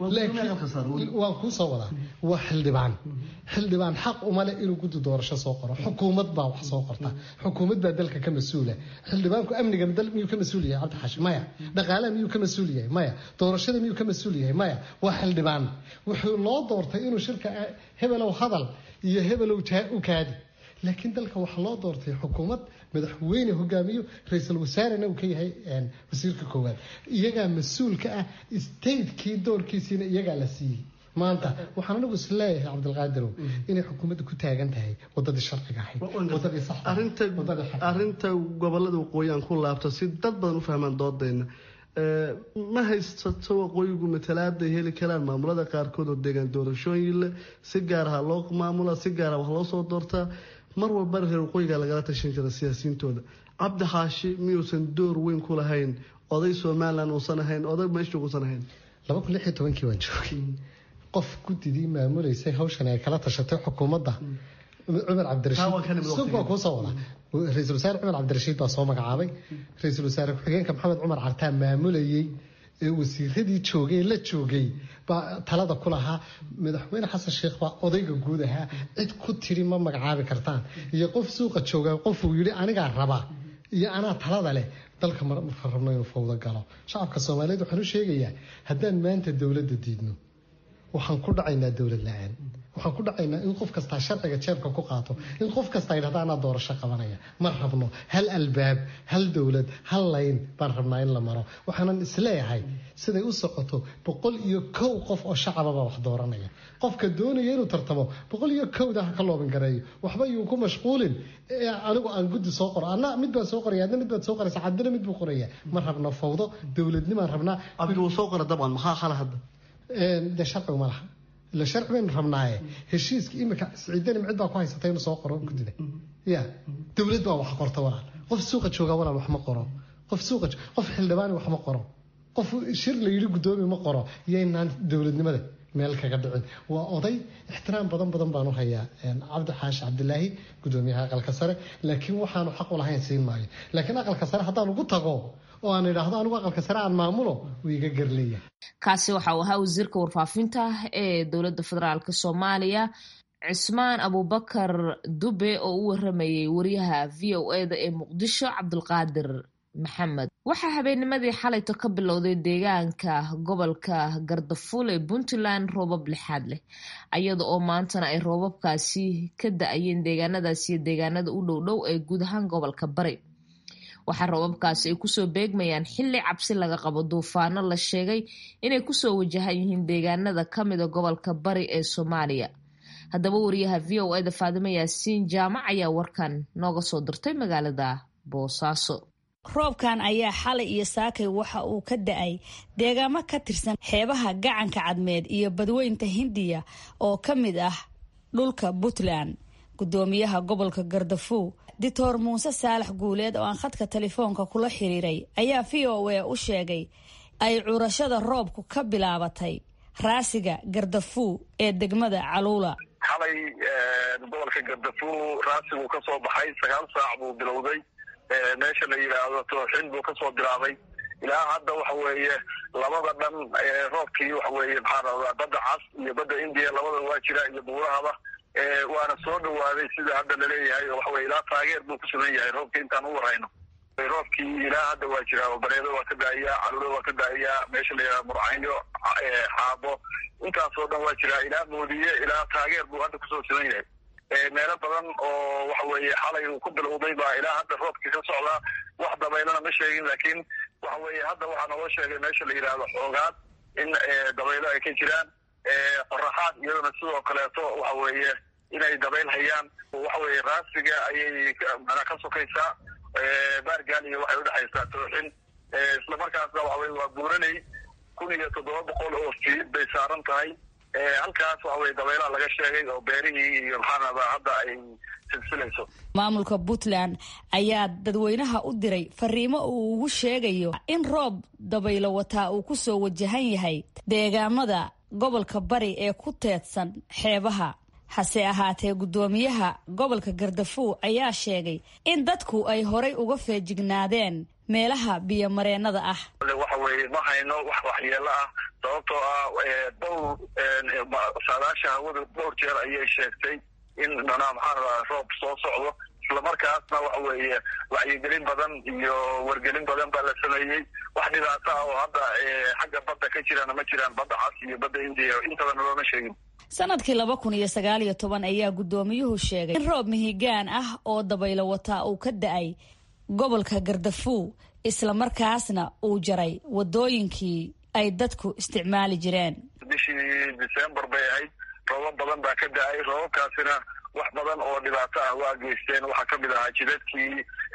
waan kuusoo wadaa waa xildhibaan xildhibaan xaq uma leh inuu guddi doorasho soo qoro xukuumad baa wax soo qorta xukuumad baa dalka ka mas-uula xildhibaanku amniga dal miyuu ka mas-uul yahay cabdi xaashi maya dhaqaalaha miyuu ka mas-uul yahay maya doorashada miyuu ka mas-uul yahay maya waa xildhibaan wuxuu loo doortay inuu shirka hebelow hadal iyo hebelow u kaadi laakiin dalka waxaa loo doortay xukuumad madaxweyne hogaamiyo ra-iisul wasaarena uu ka yahay wasiirka koowaad iyagaa mas-uulka ah statekii doorkiisiina iyagaa la siiyey maanta waxaan anigu is leeyahay cabdilqaadirow inay xukuumadda ku taagan tahay wadadii sharciga ahayd wadadii arinta gobolada waqooyi aan ku laabto si dad badan u fahmaan doodayna ma haysato waqooyigu matalaada ay heli karaan maamulada qaarkood oo deegaan doorashooyin leh si gaaraha loo maamula si gaara wax loo soo doortaa mar walbana reer waqooyiga lagala tashan jira siyaasiyiintooda cabdi xaashi miyuusan door weyn ku lahayn oday somalilan uusan ahayn oday meesha uusan ahayn laba kun lix iyo tobankii waan joogay qof guddidii maamuleysay hawshan ay kala tashatay xukuumadda cumar cabdirashiid waa kuusoo wada ra-iisul wasaare cumar cabdirashiid baa soo magacaabay ra-iisul wasaare ku-xigeenka maxamed cumar cartaa maamulayey ee wasiiradii joogay la joogay baa talada ku lahaa madaxweyne xasan sheekh baa odayga guud ahaa cid ku tiri ma magacaabi kartaan iyo qof suuqa jooga qofuu yidhi anigaa raba iyo anaa talada leh dalka marka rabno inuu fawdo galo shacabka soomaaliyeed waxaan u sheegayaa haddaan maanta dowladda diidno waxaan ku dhacaynaa dowlad la-aan waxaan ku dhacaynaa in qof kastaa sharciga jeebka ku qaato in qof kasta yidhahda anaa doorasho qabanaya ma rabno hal albaab hal dowlad hal layn baan rabnaa in la maro waxaanan isleeyahay siday u socoto boqol iyo kow qof oo shacababa wax dooranaya qofka doonaya inuu tartamo boqol iyo kowda ha ka loobin gareeyo waxba yuu ku mashquulin anigu aan guddi soo qoro anna mid baan soo qoraya adna mid baad soo qoraysa cabdina mid buu qoraya ma rabno fawdo dowladnimaan rabnaa cabdi wuu soo qora dabcan maxaa xala hadda dee sharcigu ma laha ila sharci baynu rabnaaye heshiiska imika siciidani cid baa ku haysata inuu soo qoro guddida ya dowlad baa wax qorta walaal qof suuqa jooga walaal wax ma qoro qof suuqa qof xildhibaani wax ma qoro qof shir la yidhi guddoomi ma qoro yaynaan dowladnimada meel kaga dhicin waa oday ixtiraam badan badan baan u hayaa cabdi xaashi cabdilaahi gudoomiyaha aqalka sare laakiin waxaanu xaq u lahayn siin maayo laakiin aqalka sare haddaan ugu tago oo aan idhaahdo anigu aqalka sare aan maamulo wuu iga garleeyahay kaasi waxa uu ahaa wasiirka warfaafinta ee dowladda federaalk soomaaliya cismaan abubakar dube oo u waramayay wariyaha v o eda ee muqdisho cabdulqaadir maxamed waxaa habeennimadii xalayto ka bilowday deegaanka gobolka gardafuul ee puntland roobab lixaad leh iyada oo maantana ay roobabkaasi ka da-ayeen deegaanadaas iyo deegaanada u dhow dhow ee guud ahaan gobolka bari waxaa roobabkaasi ay kusoo beegmayaan xilli cabsi laga qabo duufaano la sheegay inay kusoo wajahan yihiin deegaanada kamida gobolka bari ee soomaaliya haddaba wariyaha v o eda faadimo yaasiin jaamac ayaa warkan nooga soo dirtay magaalada boosaaso roobkan ayaa xalay iyo saakay waxa uu ka da-ay deegaamo ka tirsan xeebaha gacanka cadmeed iyo badweynta hindiya oo ka mid ah dhulka puntland gudoomiyaha gobolka gardafuw dictor muuse saalax guuleed oo aan khadka telefoonka kula xiriiray ayaa v o a u sheegay ay curashada roobku ka bilaabatay raasiga gardafuw ee degmada caluula xalay gobolka gardafuw raasigu ka soo baxay sagaal saac buu bilowday meesha la yidhaahdo tooxin buu kasoo bilaabay ilaa hadda waxa weeye labada dhan roobkii waxa weeye maxaa rabaa badda cas iyo badda indiya labada waa jira iyo buurahaba waana soo dhawaaday sida hadda laleeyahay oo waxa weye ilaa taageer buu ku sugan yahay roobkii intaan u warhayno roobkii ilaa hadda waa jira oo bareedo waa ka daa'iyaa calulo waa ka daa'iyaa meesha la yidhaha murcaynyo xaabo intaasoo dhan waa jira ilaa moodiye ilaa taageer buu hadda kusoo sugan yahay meelo badan oo waxa weeye xalay uu ku bilowday baa ilaa hadda roobkii ka socdaa wax dabaylana ma sheegin laakiin waxa weeye hadda waxaa naloo sheegay meesha la yidhaahdo xoogaad in dabaylo ay ka jiraan qoraxaad iyadana sidoo kaleeto waxa weeye inay dabayl hayaan waxa weeye raasiga ayay mana ka sokaysaa baargaal iyo waxay udhexaysaa tooxin islamarkaasna waxa weye waa buuranay kun iyo toddoba boqol oo fiid bay saaran tahay halkaas waxa weye dabaylaha laga sheegay oo beerihii iyo maxaanada hadda ay silsilayso maamulka puntland ayaa dadweynaha u diray fariimo uu ugu sheegayo in roob dabaylo wataa uu kusoo wajahan yahay deegaamada gobolka bari ee ku teedsan xeebaha hase ahaatee guddoomiyaha gobolka gardafuw ayaa sheegay in dadku ay horay uga feejignaadeen meelaha biyomareennada ah waxa weeye ma hayno wax waxyeelo ah sababtoo ah dhowr saadaasha hawada dhowr jeer ayay sheegtay in manaa maxaa rabaa roob soo socdo islamarkaasna waxa weeye wacyigelin badan iyo wargelin badan baa la sameeyey wax dhibaato ah oo hadda xagga badda ka jirana ma jiraan badda cas iyo badda indiya intabana looma sheegin sanadkii laba kun iyo sagaal iyo toban ayaa guddoomiyuhu sheegay in roob mihigaan ah oo dabaylo wataa uu ka da-ay gobolka gardafuw islamarkaasna uu jaray wadooyinkii ay dadku isticmaali jireen bishii december bay ahayd roobab badan baa ka da-ay roobabkaasina wax badan oo dhibaato ah waa geysteen waxaa kamid ahaa jidadkii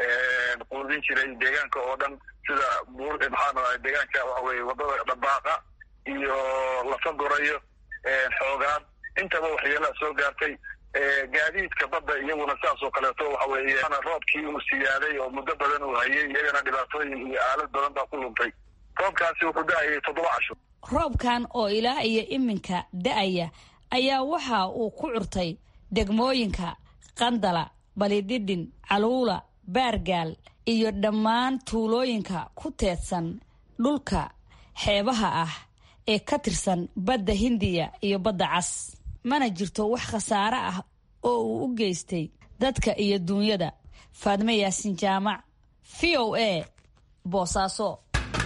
quudin jiray deegaanka oo dhan sida buur maxaa deegaanka waxa weye wadada dhabaaqa iyo lafa gorayo xoogaan intaba waxyeelaa soo gaartay gaadiidka badda iyaguna sidaas oo kaleeto waxa weeye roobkii uu siyaaday oo muddo badan uu hayay iyagana dhibaatooyin iyo aalad badan baa ku luntay roobkaasi wuxuu da-ayay toddoba casho roobkan oo ilaa iyo iminka da-aya ayaa waxa uu ku curtay degmooyinka qandala balidhidhin caluula baargaal iyo dhammaan tuulooyinka ku teedsan dhulka xeebaha ah ee ka tirsan badda hindiya iyo badda cas mana jirto wax khasaare ah oo uu u geystay dadka iyo duunyada faadme yaasin jaamac v o a boosaaso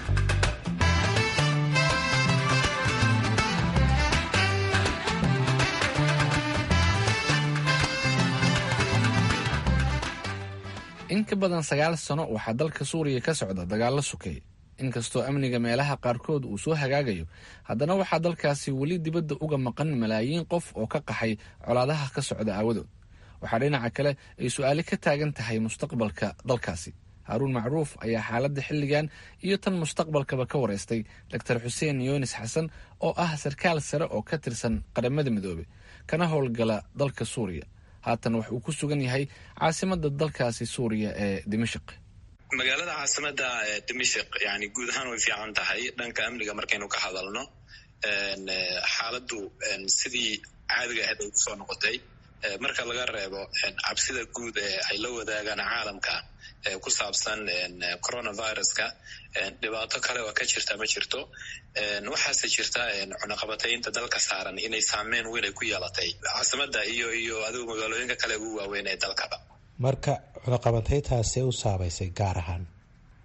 in ka badan sagaal sano waxaa dalka suuriya ka socda dagaallo sukay inkastoo amniga meelaha qaarkood uu soo hagaagayo haddana waxaa dalkaasi weli dibadda uga maqan malaayiin qof oo ka qaxay colaadaha ka socda aawadood waxaa dhinaca kale ay su-aali ka taagan tahay mustaqbalka dalkaasi haaruun macruuf ayaa xaaladda xilligan iyo tan mustaqbalkaba ka wareystay doctor xuseen yunis xasan oo ah sarkaal sare oo ka tirsan qaramada midoobe kana howlgala dalka suuriya haatan wax uu ku sugan yahay caasimada dalkaasi suuriya ee dimashik magaalada caasimada dimashik yani guud ahaan way fiican tahay dhanka amniga markaynu ka hadalno xaaladdu sidii caadiga ahayd ay kusoo noqotay marka laga reebo cabsida guud ee ay la wadaagaan caalamka ku saabsan coronaviruska dhibaato kale oo ka jirta ma jirto waxaase jirta cunaqabataynta dalka saaran inay saameyn weyn ay ku yeelatay caasimada iyo iyo adigu magaalooyinka kale ugu waaweyn ee dalkaba marka cunaqabataytaasee u saabaysay gaar ahaan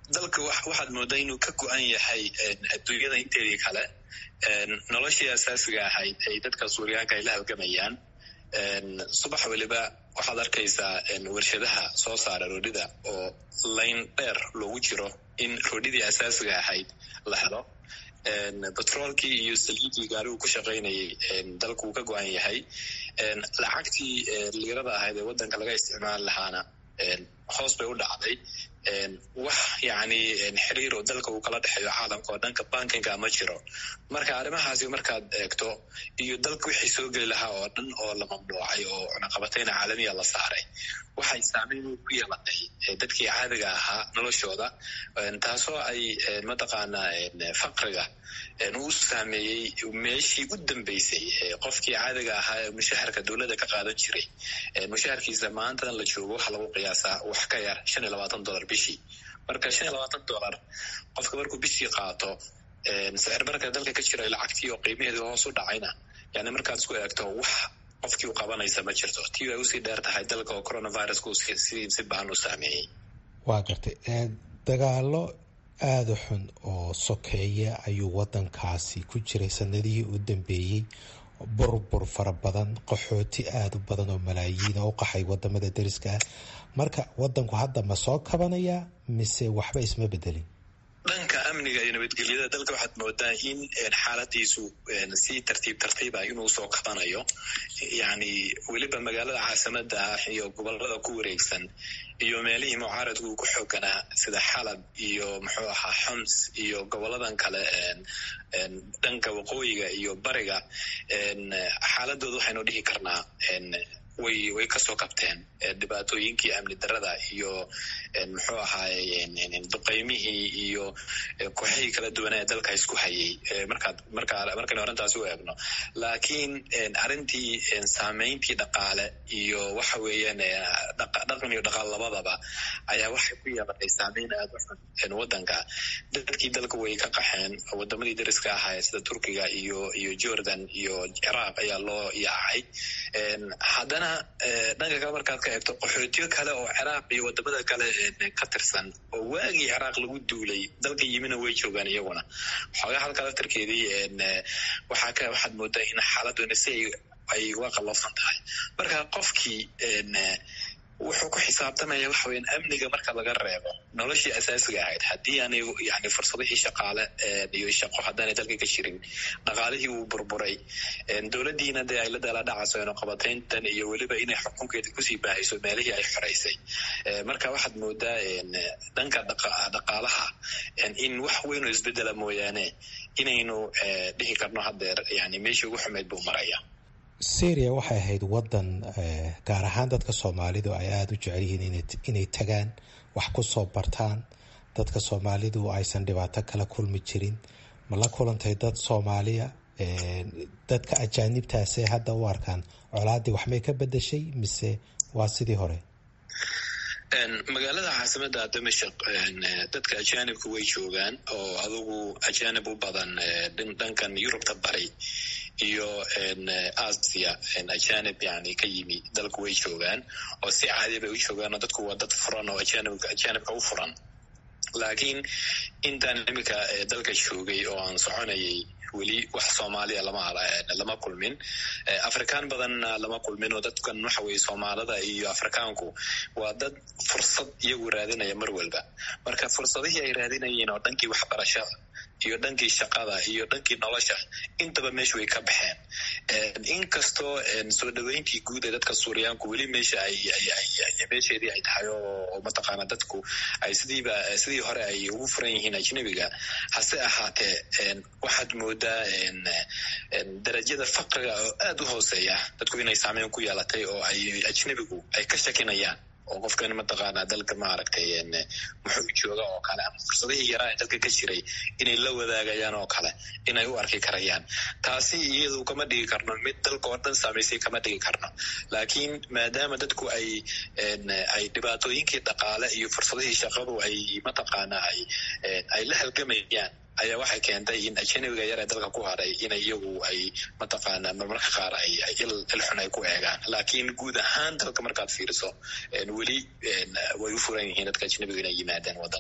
dalka waxaad moodaa inuu ka go-an yahay adduunyada inteedii kale noloshii asaasiga ahayd ay dadka suuriyaanka ay la halgamayaan subax weliba waxaad arkaysaa warshadaha soo saara roodhida oo layn dheer loogu jiro in roodhidii asaasiga ahayd la helo batroolkii iyo saliidii gaarigu ku shaqaynayay dalku uu ka go-an yahay lacagtii liirada ahayd ee waddanka laga isticmaali lahaana hoos bay u dhacday wax yani xiriir oo dalka uu kala dhexeeyo caalamka oo dhanka bankinga ma jiro marka arrimahaasi markaad eegto iyo dalka wixii soo geli lahaa oo dhan oo la mamnuucay oo cunaqabatayna caalamiya la saaray waxay saameyn ku yeelatay dadkii caadiga ahaa noloshooda taasoo ay mataqaanaa faqriga uu saameeyey meeshii u dambeysay qofkii caadiga ahaa ee mushaharka dowladda ka qaadan jiray mushaharkiisa maantadan la joogo waxaa lagu qiyaasaa wax ka yar shan iyo labaatan dollar bishii marka shan iyo labaatan dollar qofka markuu bishii qaato sicir barka dalka ka jira lacagtii oo qiimaheedu hoos u dhacayna yani markaad isku eegto wax qofkii u qabanaysa ma jirto tii ay usii dheer tahay dalka oo coronavirusku si baan u saameeyey waa gartay dagaalo aada xun oo sokeeya ayuu wadankaasi ku jiray sanadihii u dambeeyey burbur fara badan qaxooti aada u badan oo malaayiin oo u qaxay wadamada dariska ah marka wadanku hadda ma soo kabanaya mise waxba isma bedelin dhanka amniga iyo nabadgelyada dalka waxaad moodaa in xaaladiisu si tartiib tartiiba inuu soo kabanayo yani weliba magaalada caasimada ah iyo gobolada ku wareegsan iyo meelihii mucaaradku uu ku xooganaa sida xalab iyo muxuu ahaa xoms iyo goboladan kale dhanka waqooyiga iyo bariga xaaladooda waxaynu dhihi karnaa way way kasoo kabteen dhibaatooyinkii amni darada iyo muxuu ahaaye duqeymihii iyo kooxihii kala duwanaa ee dalka isku hayay markaad markaa markaynu arrintaasi u eegno laakiin arrintii saameyntii dhaqaale iyo waxa weeyaan dhaqan iyo dhaqaal labadaba ayaa waxay ku yeelatay saameyn aada u xun waddanka dadkii dalka way ka qaxeen wadamadii dariska ahaa sida turkiga iyo iyo jordan iyo ciraaq ayaa loo yaacay haddana dhanka kale markaad ka eegto qaxootiyo kale oo ciraaq iyo wadamada kale ka tirsan oo waagii ciraaq lagu duulay dalka yimina way joogaan iyaguna xoogaa halka laftarkeedii waxaa ka waxaad moodaa in xaaladuna si ay uga qallafsan tahay marka qofkii wuxuu ku xisaabtamaya waxa weyan amniga marka laga reebo noloshii asaasiga ahayd haddii aanay yani fursadihii shaqaale iyo shaqo haddaanay dalka ka jirin dhaqaalihii uu burburay dowladdiina dee ay la daaladhacayso ino qabatayntan iyo weliba inay xukunkeeda kusii baahayso meelihii ay xoraysay marka waxaad moodaa dhanka dhaqaalaha in wax weyn oo isbedela mooyaane inaynu dhihi karno haddeer yani meeshii ugu xumeyd buu maraya syria waxay ahayd wadan gaar ahaan dadka soomaalidu ay aada u jecel yihiin inay tagaan wax ku soo bartaan dadka soomaalidu aysan dhibaato kala kulmi jirin ma la kulantay dad soomaaliya dadka ajaanibtaasee hadda u arkaan colaaddii waxmay ka bedeshay mise waa sidii hore magaalada caasimada damashaq dadka ajaanibka way joogaan oo adugu ajaanib u badan dhankan yurubta bari iyo asia ajanib yani ka yimi dalku way joogaan oo si caadi bay u joogaan oo dadku waa dad furan oo ajanibka u furan laakiin intaan imika dalka joogay oo aan soconayay weli wax soomaaliya lama lama kulmin afrikaan badanna lama kulmin oo dadkan waxa weye soomaalida iyo afrikaanku waa dad fursad iyagu raadinaya mar walba marka fursadihii ay raadinayeen oo dhankii waxbarashada iyo dhankii shaqada iyo dhankii nolosha intaba meesha way ka baxeen inkastoo soo dhaweyntii guud ee dadka suuriyaanku weli meesha ay meesheedii ay tahay oo mataqaana dadku ay sidiiba sidii hore ay ugu furan yihiin ajnebiga hase ahaatee waxaad moodaa darajada faqriga oo aada u hooseeya dadku inay saameyn ku yeelatay oo ay ajnebigu ay ka shakinayaan oo qofkan mataqaanaa dalka maaragtay muxuu jooga oo kale ama fursadihii yaraa ee dalka ka jiray inay la wadaagayaan oo kale inay u arki karayaan taasi iyadu kama dhigi karno mid dalka oo dhan saamaysay kama dhigi karno laakiin maadaama dadku ay ay dhibaatooyinkii dhaqaale iyo fursadihii shaqadu ay mataqaanaa ay ay la halgamayaan ayaa waxay keentay in ajanabiga yar ee dalka ku haray inay iyagu ay mataqaanaa marmarka qaar ay ilxun ay ku eegaan laakiin guud ahaan dalka markaad fiiriso weli way u furan yihiin dadka ajnabiga inay yimaadaan wadanka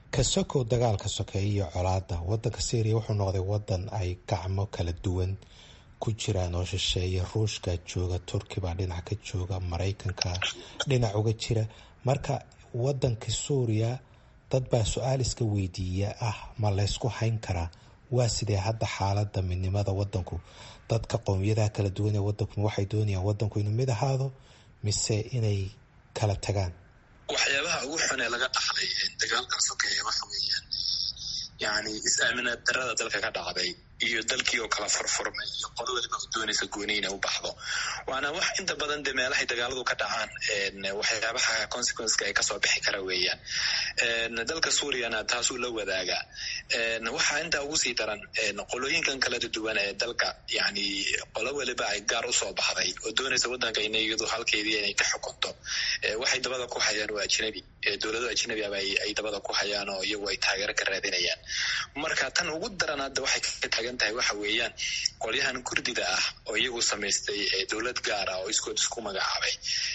ka sokow dagaalka sokeeye iyo colaada wadanka syria wuxuu noqday wadan ay gacmo kala duwan ku jiraan oo shisheeye ruushka jooga turki baa dhinac ka jooga maraykanka dhinac uga jira marka wadanka suuriya dad baa su-aal iska weydiiya ah ma laysku hayn karaa waa sidee hadda xaalada midnimada wadanku dadka qowmiyadaha kala duwan ee wadanku waxay doonayaan wadanku inuu mid ahaado mise inay kala tagaan waxyaabaha ugu xun ee laga dhaxlay dagaalkan sokeeye waxa weeyaan yani is-aaminaad darada dalka ka dhacday iyo dalkii oo kala furfurmay iyo qolo waliba doonaysa gooni inay u baxdo waana wax inta badan de meelahay dagaaladu ka dhacaan waxyaabaha consequenceka ay kasoo bixi kara weeyaan dalka suuriyana taasuu la wadaagaa waxaa intaa ugu sii daran qolooyinkan kala duwan ee dalka yani qolo waliba ay gaar usoo baxday oo doonaysa wadanka ina iyadu halkeedii inay ka xukunto waxay dabada ku hayaan waa ajnabi dowlado ajnabi aba ay dabada ku hayaan oo iyagu ay taageero ka raadinayaan marka tan ugu daran hadda waxay ka taagan tahay waxa weeyaan qolyahan kurdida ah oo iyagu samaystay dowlad gaar ah oo iskood isku magacaabay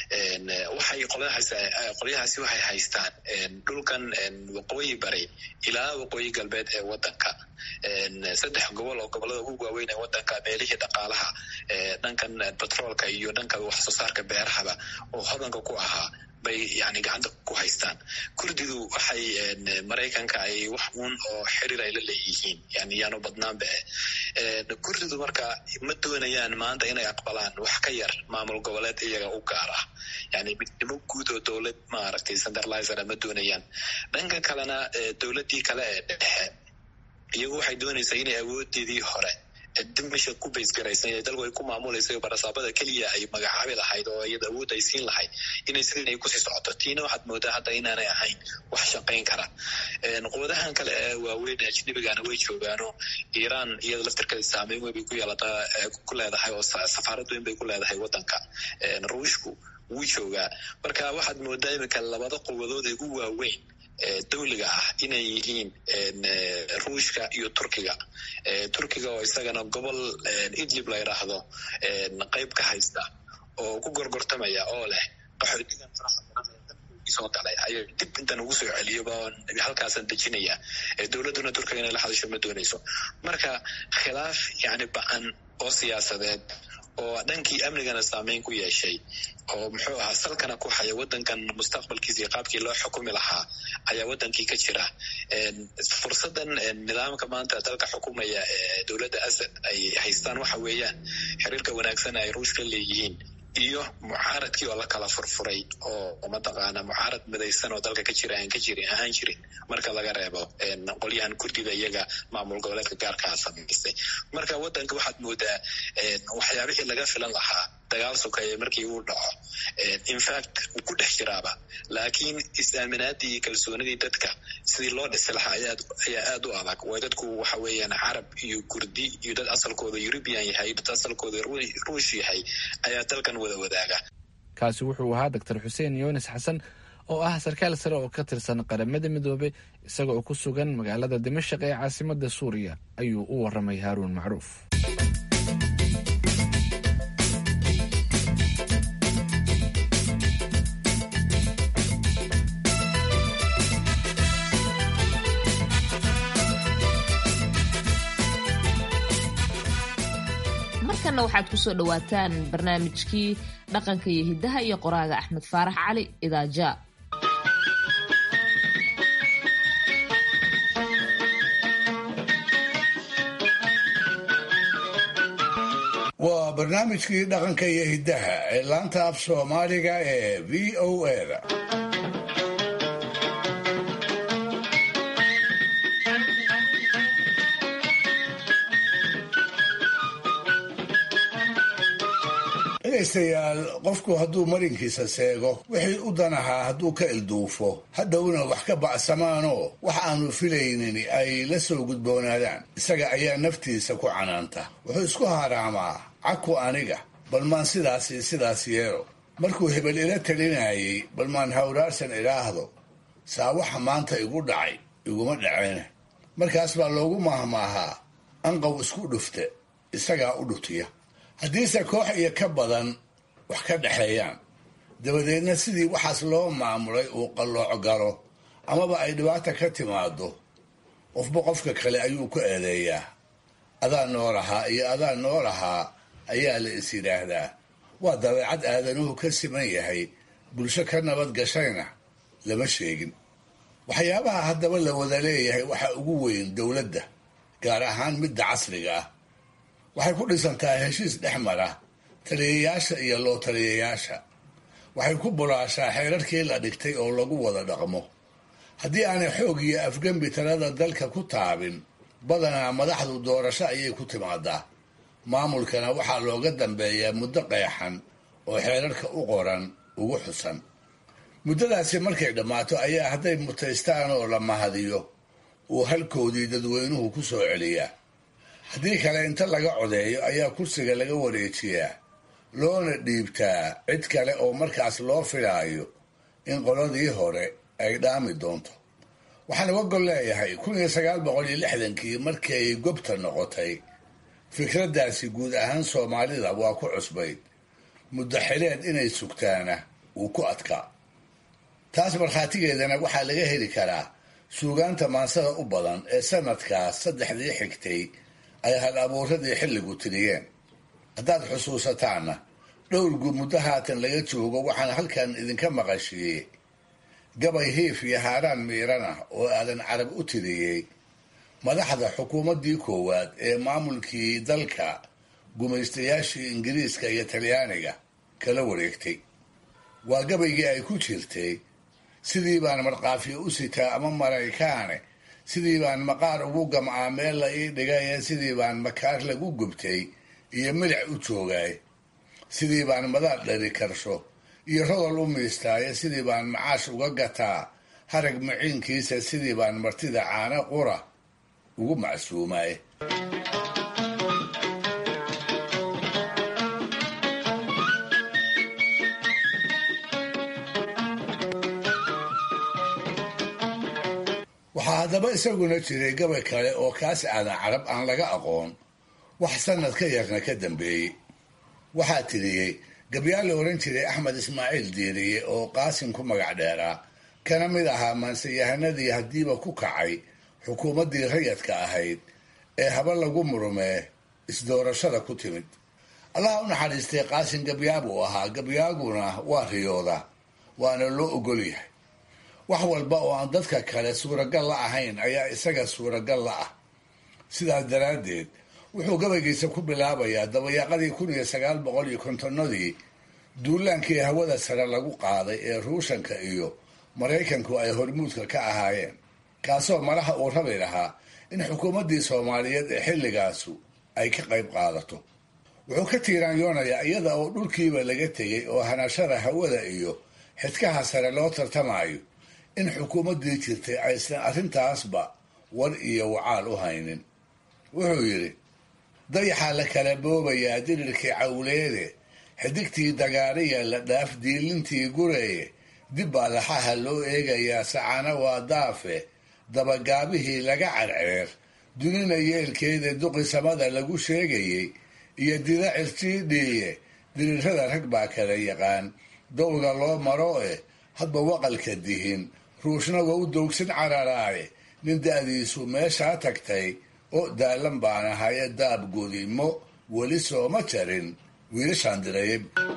waxay qolyahaasi waxay haystaan dhulkan waqooyi bari ilaa waqooyi galbeed ee wadanka saddex gobol oo gobolada ugu waaweyn ee wadanka meelihii dhaqaalaha dhankan batroolka iyo dhanka wax soo saarka beerahaba oo hodanka ku ahaa bay yani gacanta ku haystaan kurdidu waxay maraykanka ay wax uun oo xiriir ay la leeyihiin yani yaanu badnaanba kurdidu marka ma doonayaan maanta inay aqbalaan wax ka yar maamul goboleed iyaga u gaar ah yani midnimo guud oo dowlad maaragtay centralizera ma doonayaan dhanka kalena dowladdii kale ee dhexe iyagu waxay doonaysaa inay awoodeedii hore dimasha ku baysgaraysan ee dalku ay ku maamulaysa barasaabada keliya ay magacaabi lahayd oo iyada awood ay siin lahayd inay sidin ay kusii socoto tiina waxaad moodaa hadda inaanay ahayn wax shaqayn kara quwadahan kale ee waaweyn ee ajnabigana way joogaano iiraan iyada laftirkeeda saameyn weyn bay ku yeelataa ku leedahay oo safaarad weyn bay ku leedahay wadanka ruushku wuu joogaa marka waxaad moodaa iminka labada quwadood ee ugu waaweyn dawliga ah inay yihiin ruushka iyo turkiga turkiga oo isagana gobol idlib la yidhaahdo qayb ka haysta oo ku gorgortamaya oo leh qaxootigan faraha badan ee dalkii soo galay ayaa dib intan ugu soo celiyoba halkaasan dejinaya dowladduna turkiga inay la hadasho ma doonayso marka khilaaf yani ba-an oo siyaasadeed oo dhankii amnigana saameyn ku yeeshay oo muxuu ahaa salkana ku haya wadankan mustaqbalkiisa iyo qaabkii loo xukumi lahaa ayaa wadankii ka jira fursadan nidaamka maanta dalka xukumaya ee dowladda asad ay haystaan waxa weeyaan xiriirka wanaagsan ay ruushka leeyihiin iyo mucaaradkii oo la kala furfuray oo mataqaana mucaarad midaysan oo dalka ka jira aan ka jirin ahaan jirin marka laga reebo qolyahan kurdida iyaga maamul goboleedka gaarkaa samaystay marka wadanka waxaad moodaa waxyaabihii laga filan lahaa dagaal sokeeye markii uu dhaco infact wuu ku dhex jiraaba laakiin is-aaminaadii iyo kalsoonidii dadka sidii loo dhisi lahaa ayaa aad u adag way dadku waxa weeyaan carab iyo kurdi iyo dad asalkooda eurubian yahay dad asalkooda ruush yahay ayaa dalkan wada wadaaga kaasi wuxuu ahaa doctor xuseen yunis xasan oo ah sarkaal sare oo ka tirsan qaramada midoobey isaga oo ku sugan magaalada dimashaq ee caasimada suuriya ayuu u waramay haaruun macruuf markana waxaad kusoo dhawaataan barnaamijkii dhaqanka iyo hiddaha iyo qoraaga axmed faarax cali idaaja waa barnaamijkii dhaqanka iyo hiddaha ee laanta af soomaaliga ee v o a dhegaystayaal qofku hadduu marinkiisa seego wixii u danahaa hadduu ka ilduufo hadhowna wax ka bacsamaanoo wax aanu filaynin ay la soo gudboonaadaan isaga ayaa naftiisa ku canaanta wuxuu isku haraamaa caku aniga bal maan sidaasi sidaas yeelo markuu hebel ila talinayay bal maan hawraarsan idhaahdo saa waxa maanta igu dhacay iguma dhaceen markaas baa loogu maahmaahaa anqow isku dhufte isagaa u dhutiya haddiise koox iyo ka badan wax ka dhexeeyaan dabadeedna sidii waxaas loo maamulay uu qallooc galo amaba ay dhibaata ka timaado qofba qofka kale ayuu ku eedeeyaa adaa noo lahaa iyo adaa noo lahaa ayaa la is yidhaahdaa waa dabeecad aadanuhu ka siman yahay bulsho ka nabad gashayna lama sheegin waxyaabaha haddaba la wada leeyahay waxaa ugu weyn dowladda gaar ahaan midda casriga ah waxay ku dhisantaa heshiis dhex mara taliyayaasha iyo loo taliyayaasha waxay ku bulaashaa xeerarkii la dhigtay oo lagu wada dhaqmo haddii aanay xoog iyo afgembi talada dalka ku taabin badanaa madaxdu doorasho ayay ku timaadaa maamulkana waxaa looga dambeeyaa muddo qeexan oo xeerarka u qoran ugu xusan muddadaasi markay dhammaato ayaa hadday mutaystaan oo la mahadiyo uu halkoodii dadweynuhu ku soo celiyaa haddii kale inta laga codeeyo ayaa kursiga laga wareejiyaa loona dhiibtaa cid kale oo markaas loo filaayo in qoladii hore ay dhaami doonto waxaan uga gol leeyahay kun iyo sagaal boqol iyo lixdankii markay gobta noqotay fikraddaasi guud ahaan soomaalida waa ku cusbayd muddo xileed inay sugtaana wuu ku adkaa taas markhaatigeedana waxaa laga heli karaa suugaanta maansada u badan ee sanadkaas saddexdii xigtay ay hal abuuradii xilligu tiriyeen haddaad xusuusataanna dhowrgu muddo haatan laga joogo waxaan halkan idinka maqashiiyey gabay hiif iyo haaraan miiran ah oo aadan carab u tiriyey madaxda xukuumaddii koowaad ee maamulkii dalka gumaystayaashii ingiriiska iyo talyaaniga kala wareegtay waa gabaygii ay ku jirtay sidii baan markaafiyo u sitaa ama maraykaane sidii baan maqaar ugu gamcaa meel la ii dhigaye sidii baan makaar lagu gubtay iyo milic u joogaay sidii baan madaad dhari karsho iyo rodol u miistaaye sidii baan macaash uga gataa harag maciinkiisa sidii baan martida caano qura ugu macsuumaaye waxaa haddaba isaguna jiray gabay kale oo kaas aadan carab aan laga aqoon wax sanad ka yarna ka dambeeyey waxaa tiriyey gabyaal la ohan jiray axmed ismaaciil diiriye oo qaasim ku magac dheeraa kana mid ahaa maanseyahanadii haddiiba ku kacay xukuumaddii rayadka ahayd ee haba lagu murmee isdoorashada ku timid allaha u naxariistay qaasim gabyaabuu ahaa gabyaaguna waa riyooda waana loo ogol yahay wax walba oo aan dadka kale suuragal la ahayn ayaa isaga suuragal la ah sidaas daraaddeed wuxuu gabaygiisa ku bilaabayaa dabayaaqadii kun iyo sagaal boqol iyo kontonnadii duulaankii hawada sare lagu qaaday ee ruushanka iyo maraykanku ay hormuudka ka ahaayeen kaasoo malaha uu rabi lahaa in xukuumaddii soomaaliyeed ee xilligaasu ay ka qayb qaadato wuxuu ka tiiraanyoonayaa iyada oo dhulkiiba laga tegay oo hanashada hawada iyo xidkaha sare loo tartamayo in xukuumaddii jirtay aysan arrintaasba war iyo wacaal u haynin wuxuu yidhi dayaxaa la kala boobayaa dirirkii cawleede xidigtii dagaariya la dhaaf diilintii gureeye dib baa laxaha loo eegayaa sacana waa daafe dabagaabihii laga carceer dunina yeelkeeda duqi samada lagu sheegayey iyo dida cirjiidhiiye dirirrada rag baa kala yaqaan dowga loo maro eh hadba waqalka dihin ruushna waa u doogsan cararaaye nin da'diisu meeshaa tagtay oo daalan baan ahaye daab godimo weli sooma jarin wiilashaan direeye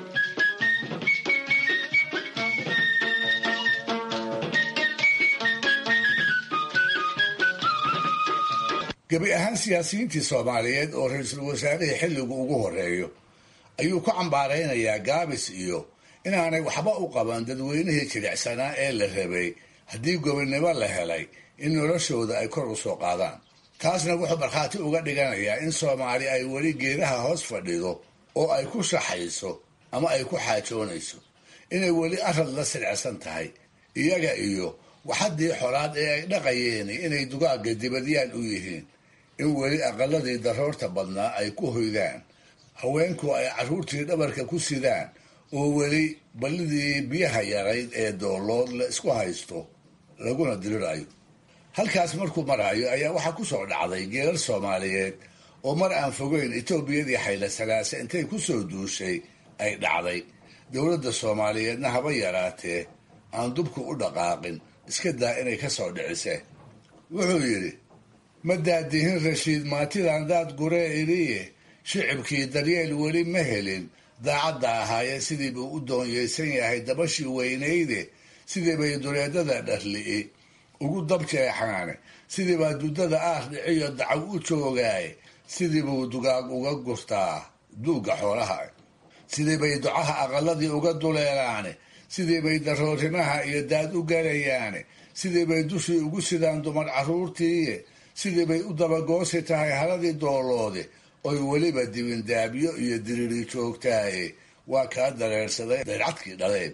gebi ahaan siyaasiyiintii soomaaliyeed oo ra-iisul wasaarihii xilligu ugu horeeyo ayuu ku cambaaraynayaa gaabis iyo inaanay waxba u qaban dadweynihii jilicsanaa ee la rabay haddii gobonnimo la helay in noloshooda ay kor u soo qaadaan taasna wuxuu markhaati uga dhiganayaa in soomaali ay weli geedaha hoos fadhido oo ay ku shaxayso ama ay ku xaajoonayso inay weli arad la silcsan tahay iyaga iyo waxaddii xolaad ee ay dhaqayeen inay dugaagga dibadyaal u yihiin in weli aqaladii daroorta badnaa ay ku hoydaan haweenku ay carruurtii dhabarka ku sidaan oo weli ballidii biyaha yarayd ee doolood la isku haysto laguna dirirayo halkaas markuu maraayo ayaa waxaa ku soo dhacday geelal soomaaliyeed oo mar aan fogeyn etoobiyadii xayla salaase intay ku soo duushay ay dhacday dowladda soomaaliyeedna haba yaraatee aan dubku u dhaqaaqin iska daa inay ka soo dhicisee wuxuu yidhi ma daadihin rashiid maatidan daad guree iliye shicibkii daryeel weli ma helin daacadda ahaaye sidii buu u doonyeysan yahay dabashii weynayde sidii bay duleedada dharli'i ugu dabjeexaane sidii baa duddada aar dhiciyo dacaw u joogaaye sidii buu dugaag uga gurtaa duugga xoolaha sidii bay ducaha aqaladii uga duleelaane sidii bay daroorimaha iyo daad u galayaane sidii bay dushii ugu sidaan dumar carruurtiiye sidii bay u dabagoosi tahay haladii dooloode oy weliba dibindaabyo iyo diriri joogtaaye waa kaa dareersaday dayrcadkii dhaleed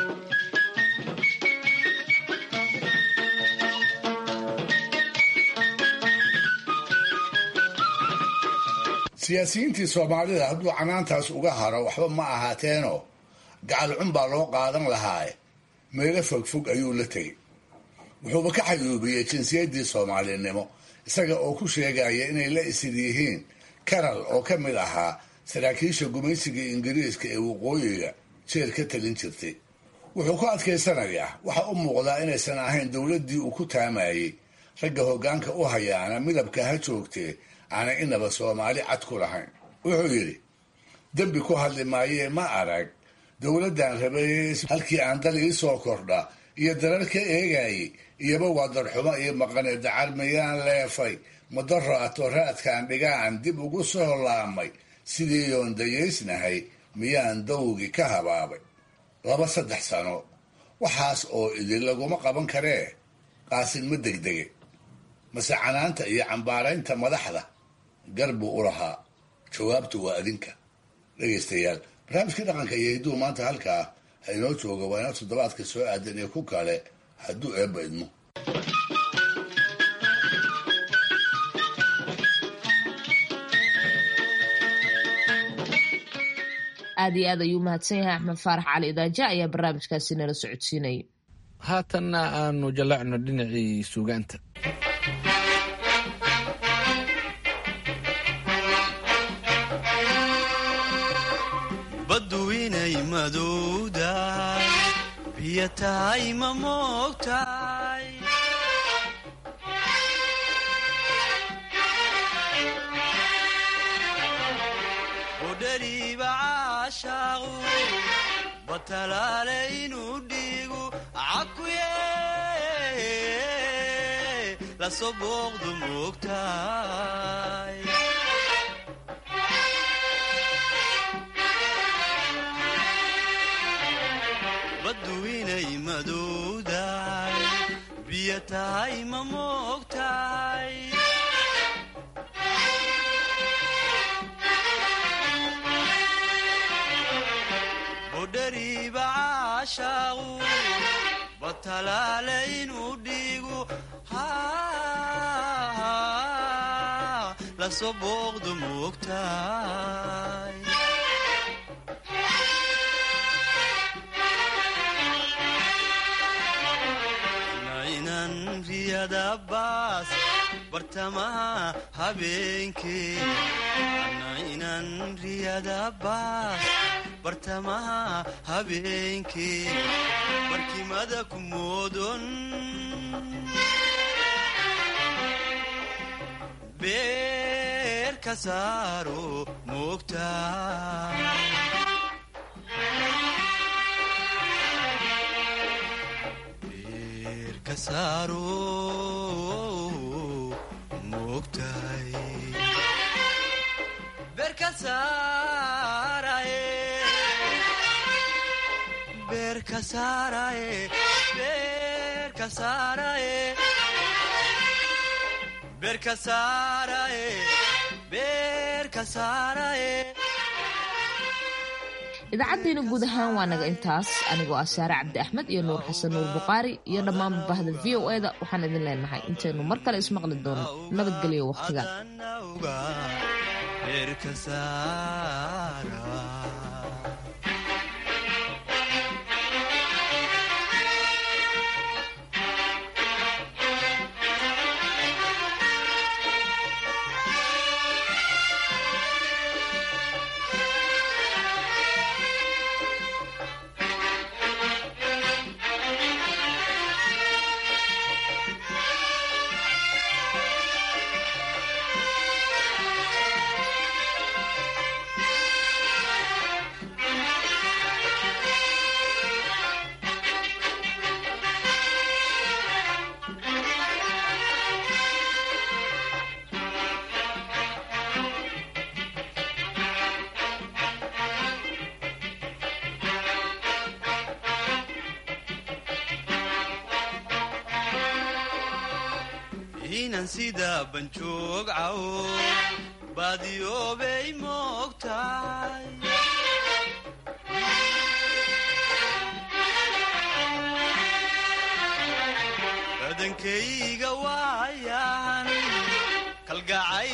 siyaasiyiintii soomaalida hadduu canaantaas uga haro waxba ma ahaateenoo gacal cun baa loo qaadan lahaaye meelo fogfog ayuu la tegey wuxuuba ka xayuubiyey jinsiyaddii soomaalinimo isaga oo ku sheegaya inay la isid yihiin karal oo ka mid ahaa saraakiisha gumaysiga ingiriiska ee waqooyiga jeel ka talin jirtay wuxuu ku adkaysanayaa waxa u muuqdaa inaysan ahayn dowladdii uu ku taamayey ragga hoggaanka u hayaana midabka ha joogtee aanay inaba soomaali cad ku lahayn wuxuu yidhi dembi ku hadli maayee ma arag dowladdan rabeeyey halkii aan dal ii soo kordha iyo darar ka eegayey iyoba waa darxumo iyo maqane dacar miyaan leefay madaro ato raadkaan dhigaan dib ugu soo laamay sidii yoon dayaysnahay miyaan dawgi ka habaabay laba saddex sano waxaas oo idin laguma qaban karee qaasin ma degdege mase canaanta iyo cambaaraynta madaxda gar buu u lahaa jawaabtu waa adinka dhegaystayaal barnaamijkii dhaqanka iyo hidduu maanta halkaa ha inoo jooga waa inoo toddobaadka soo aadan iyo ku kale hadduu eebba idmo aad iyo aad ayuu mahadsan yahay axmed faarax cali idaaja ayaa barnaamijkaasi nala socodsiinayay haatanna aanu jallacno dhinacii suugaanta baddu inay madowdahay biyo tahay ma moogtahay budhariiba caashaaqu batalaale inuu dhiigu cakuye lasoo booqdu moogtahay baddu inay madowdahay biyo tahay ma moogtahay budhariiba caashaaqu batalaale inuu dhiigu lasoo booqdu moogtahay nainan riyadabaas bartamaha habeenkee nainan riyadabaas bartamaha habeenkee barkimada ku moodon beer ka saaro moogtaa idaacaddiina guud ahaan waa naga intaas anigoo ah saare cabdi axmed iyo nuur xasan nuur bukhaari iyo dhammaanba bahda v o e da waxaan idin leenahay intaynu mar kale ismaqli doono nabadgelyo wakhtigan inan sida banjoog cawo baadiyoobay moogtahay badankay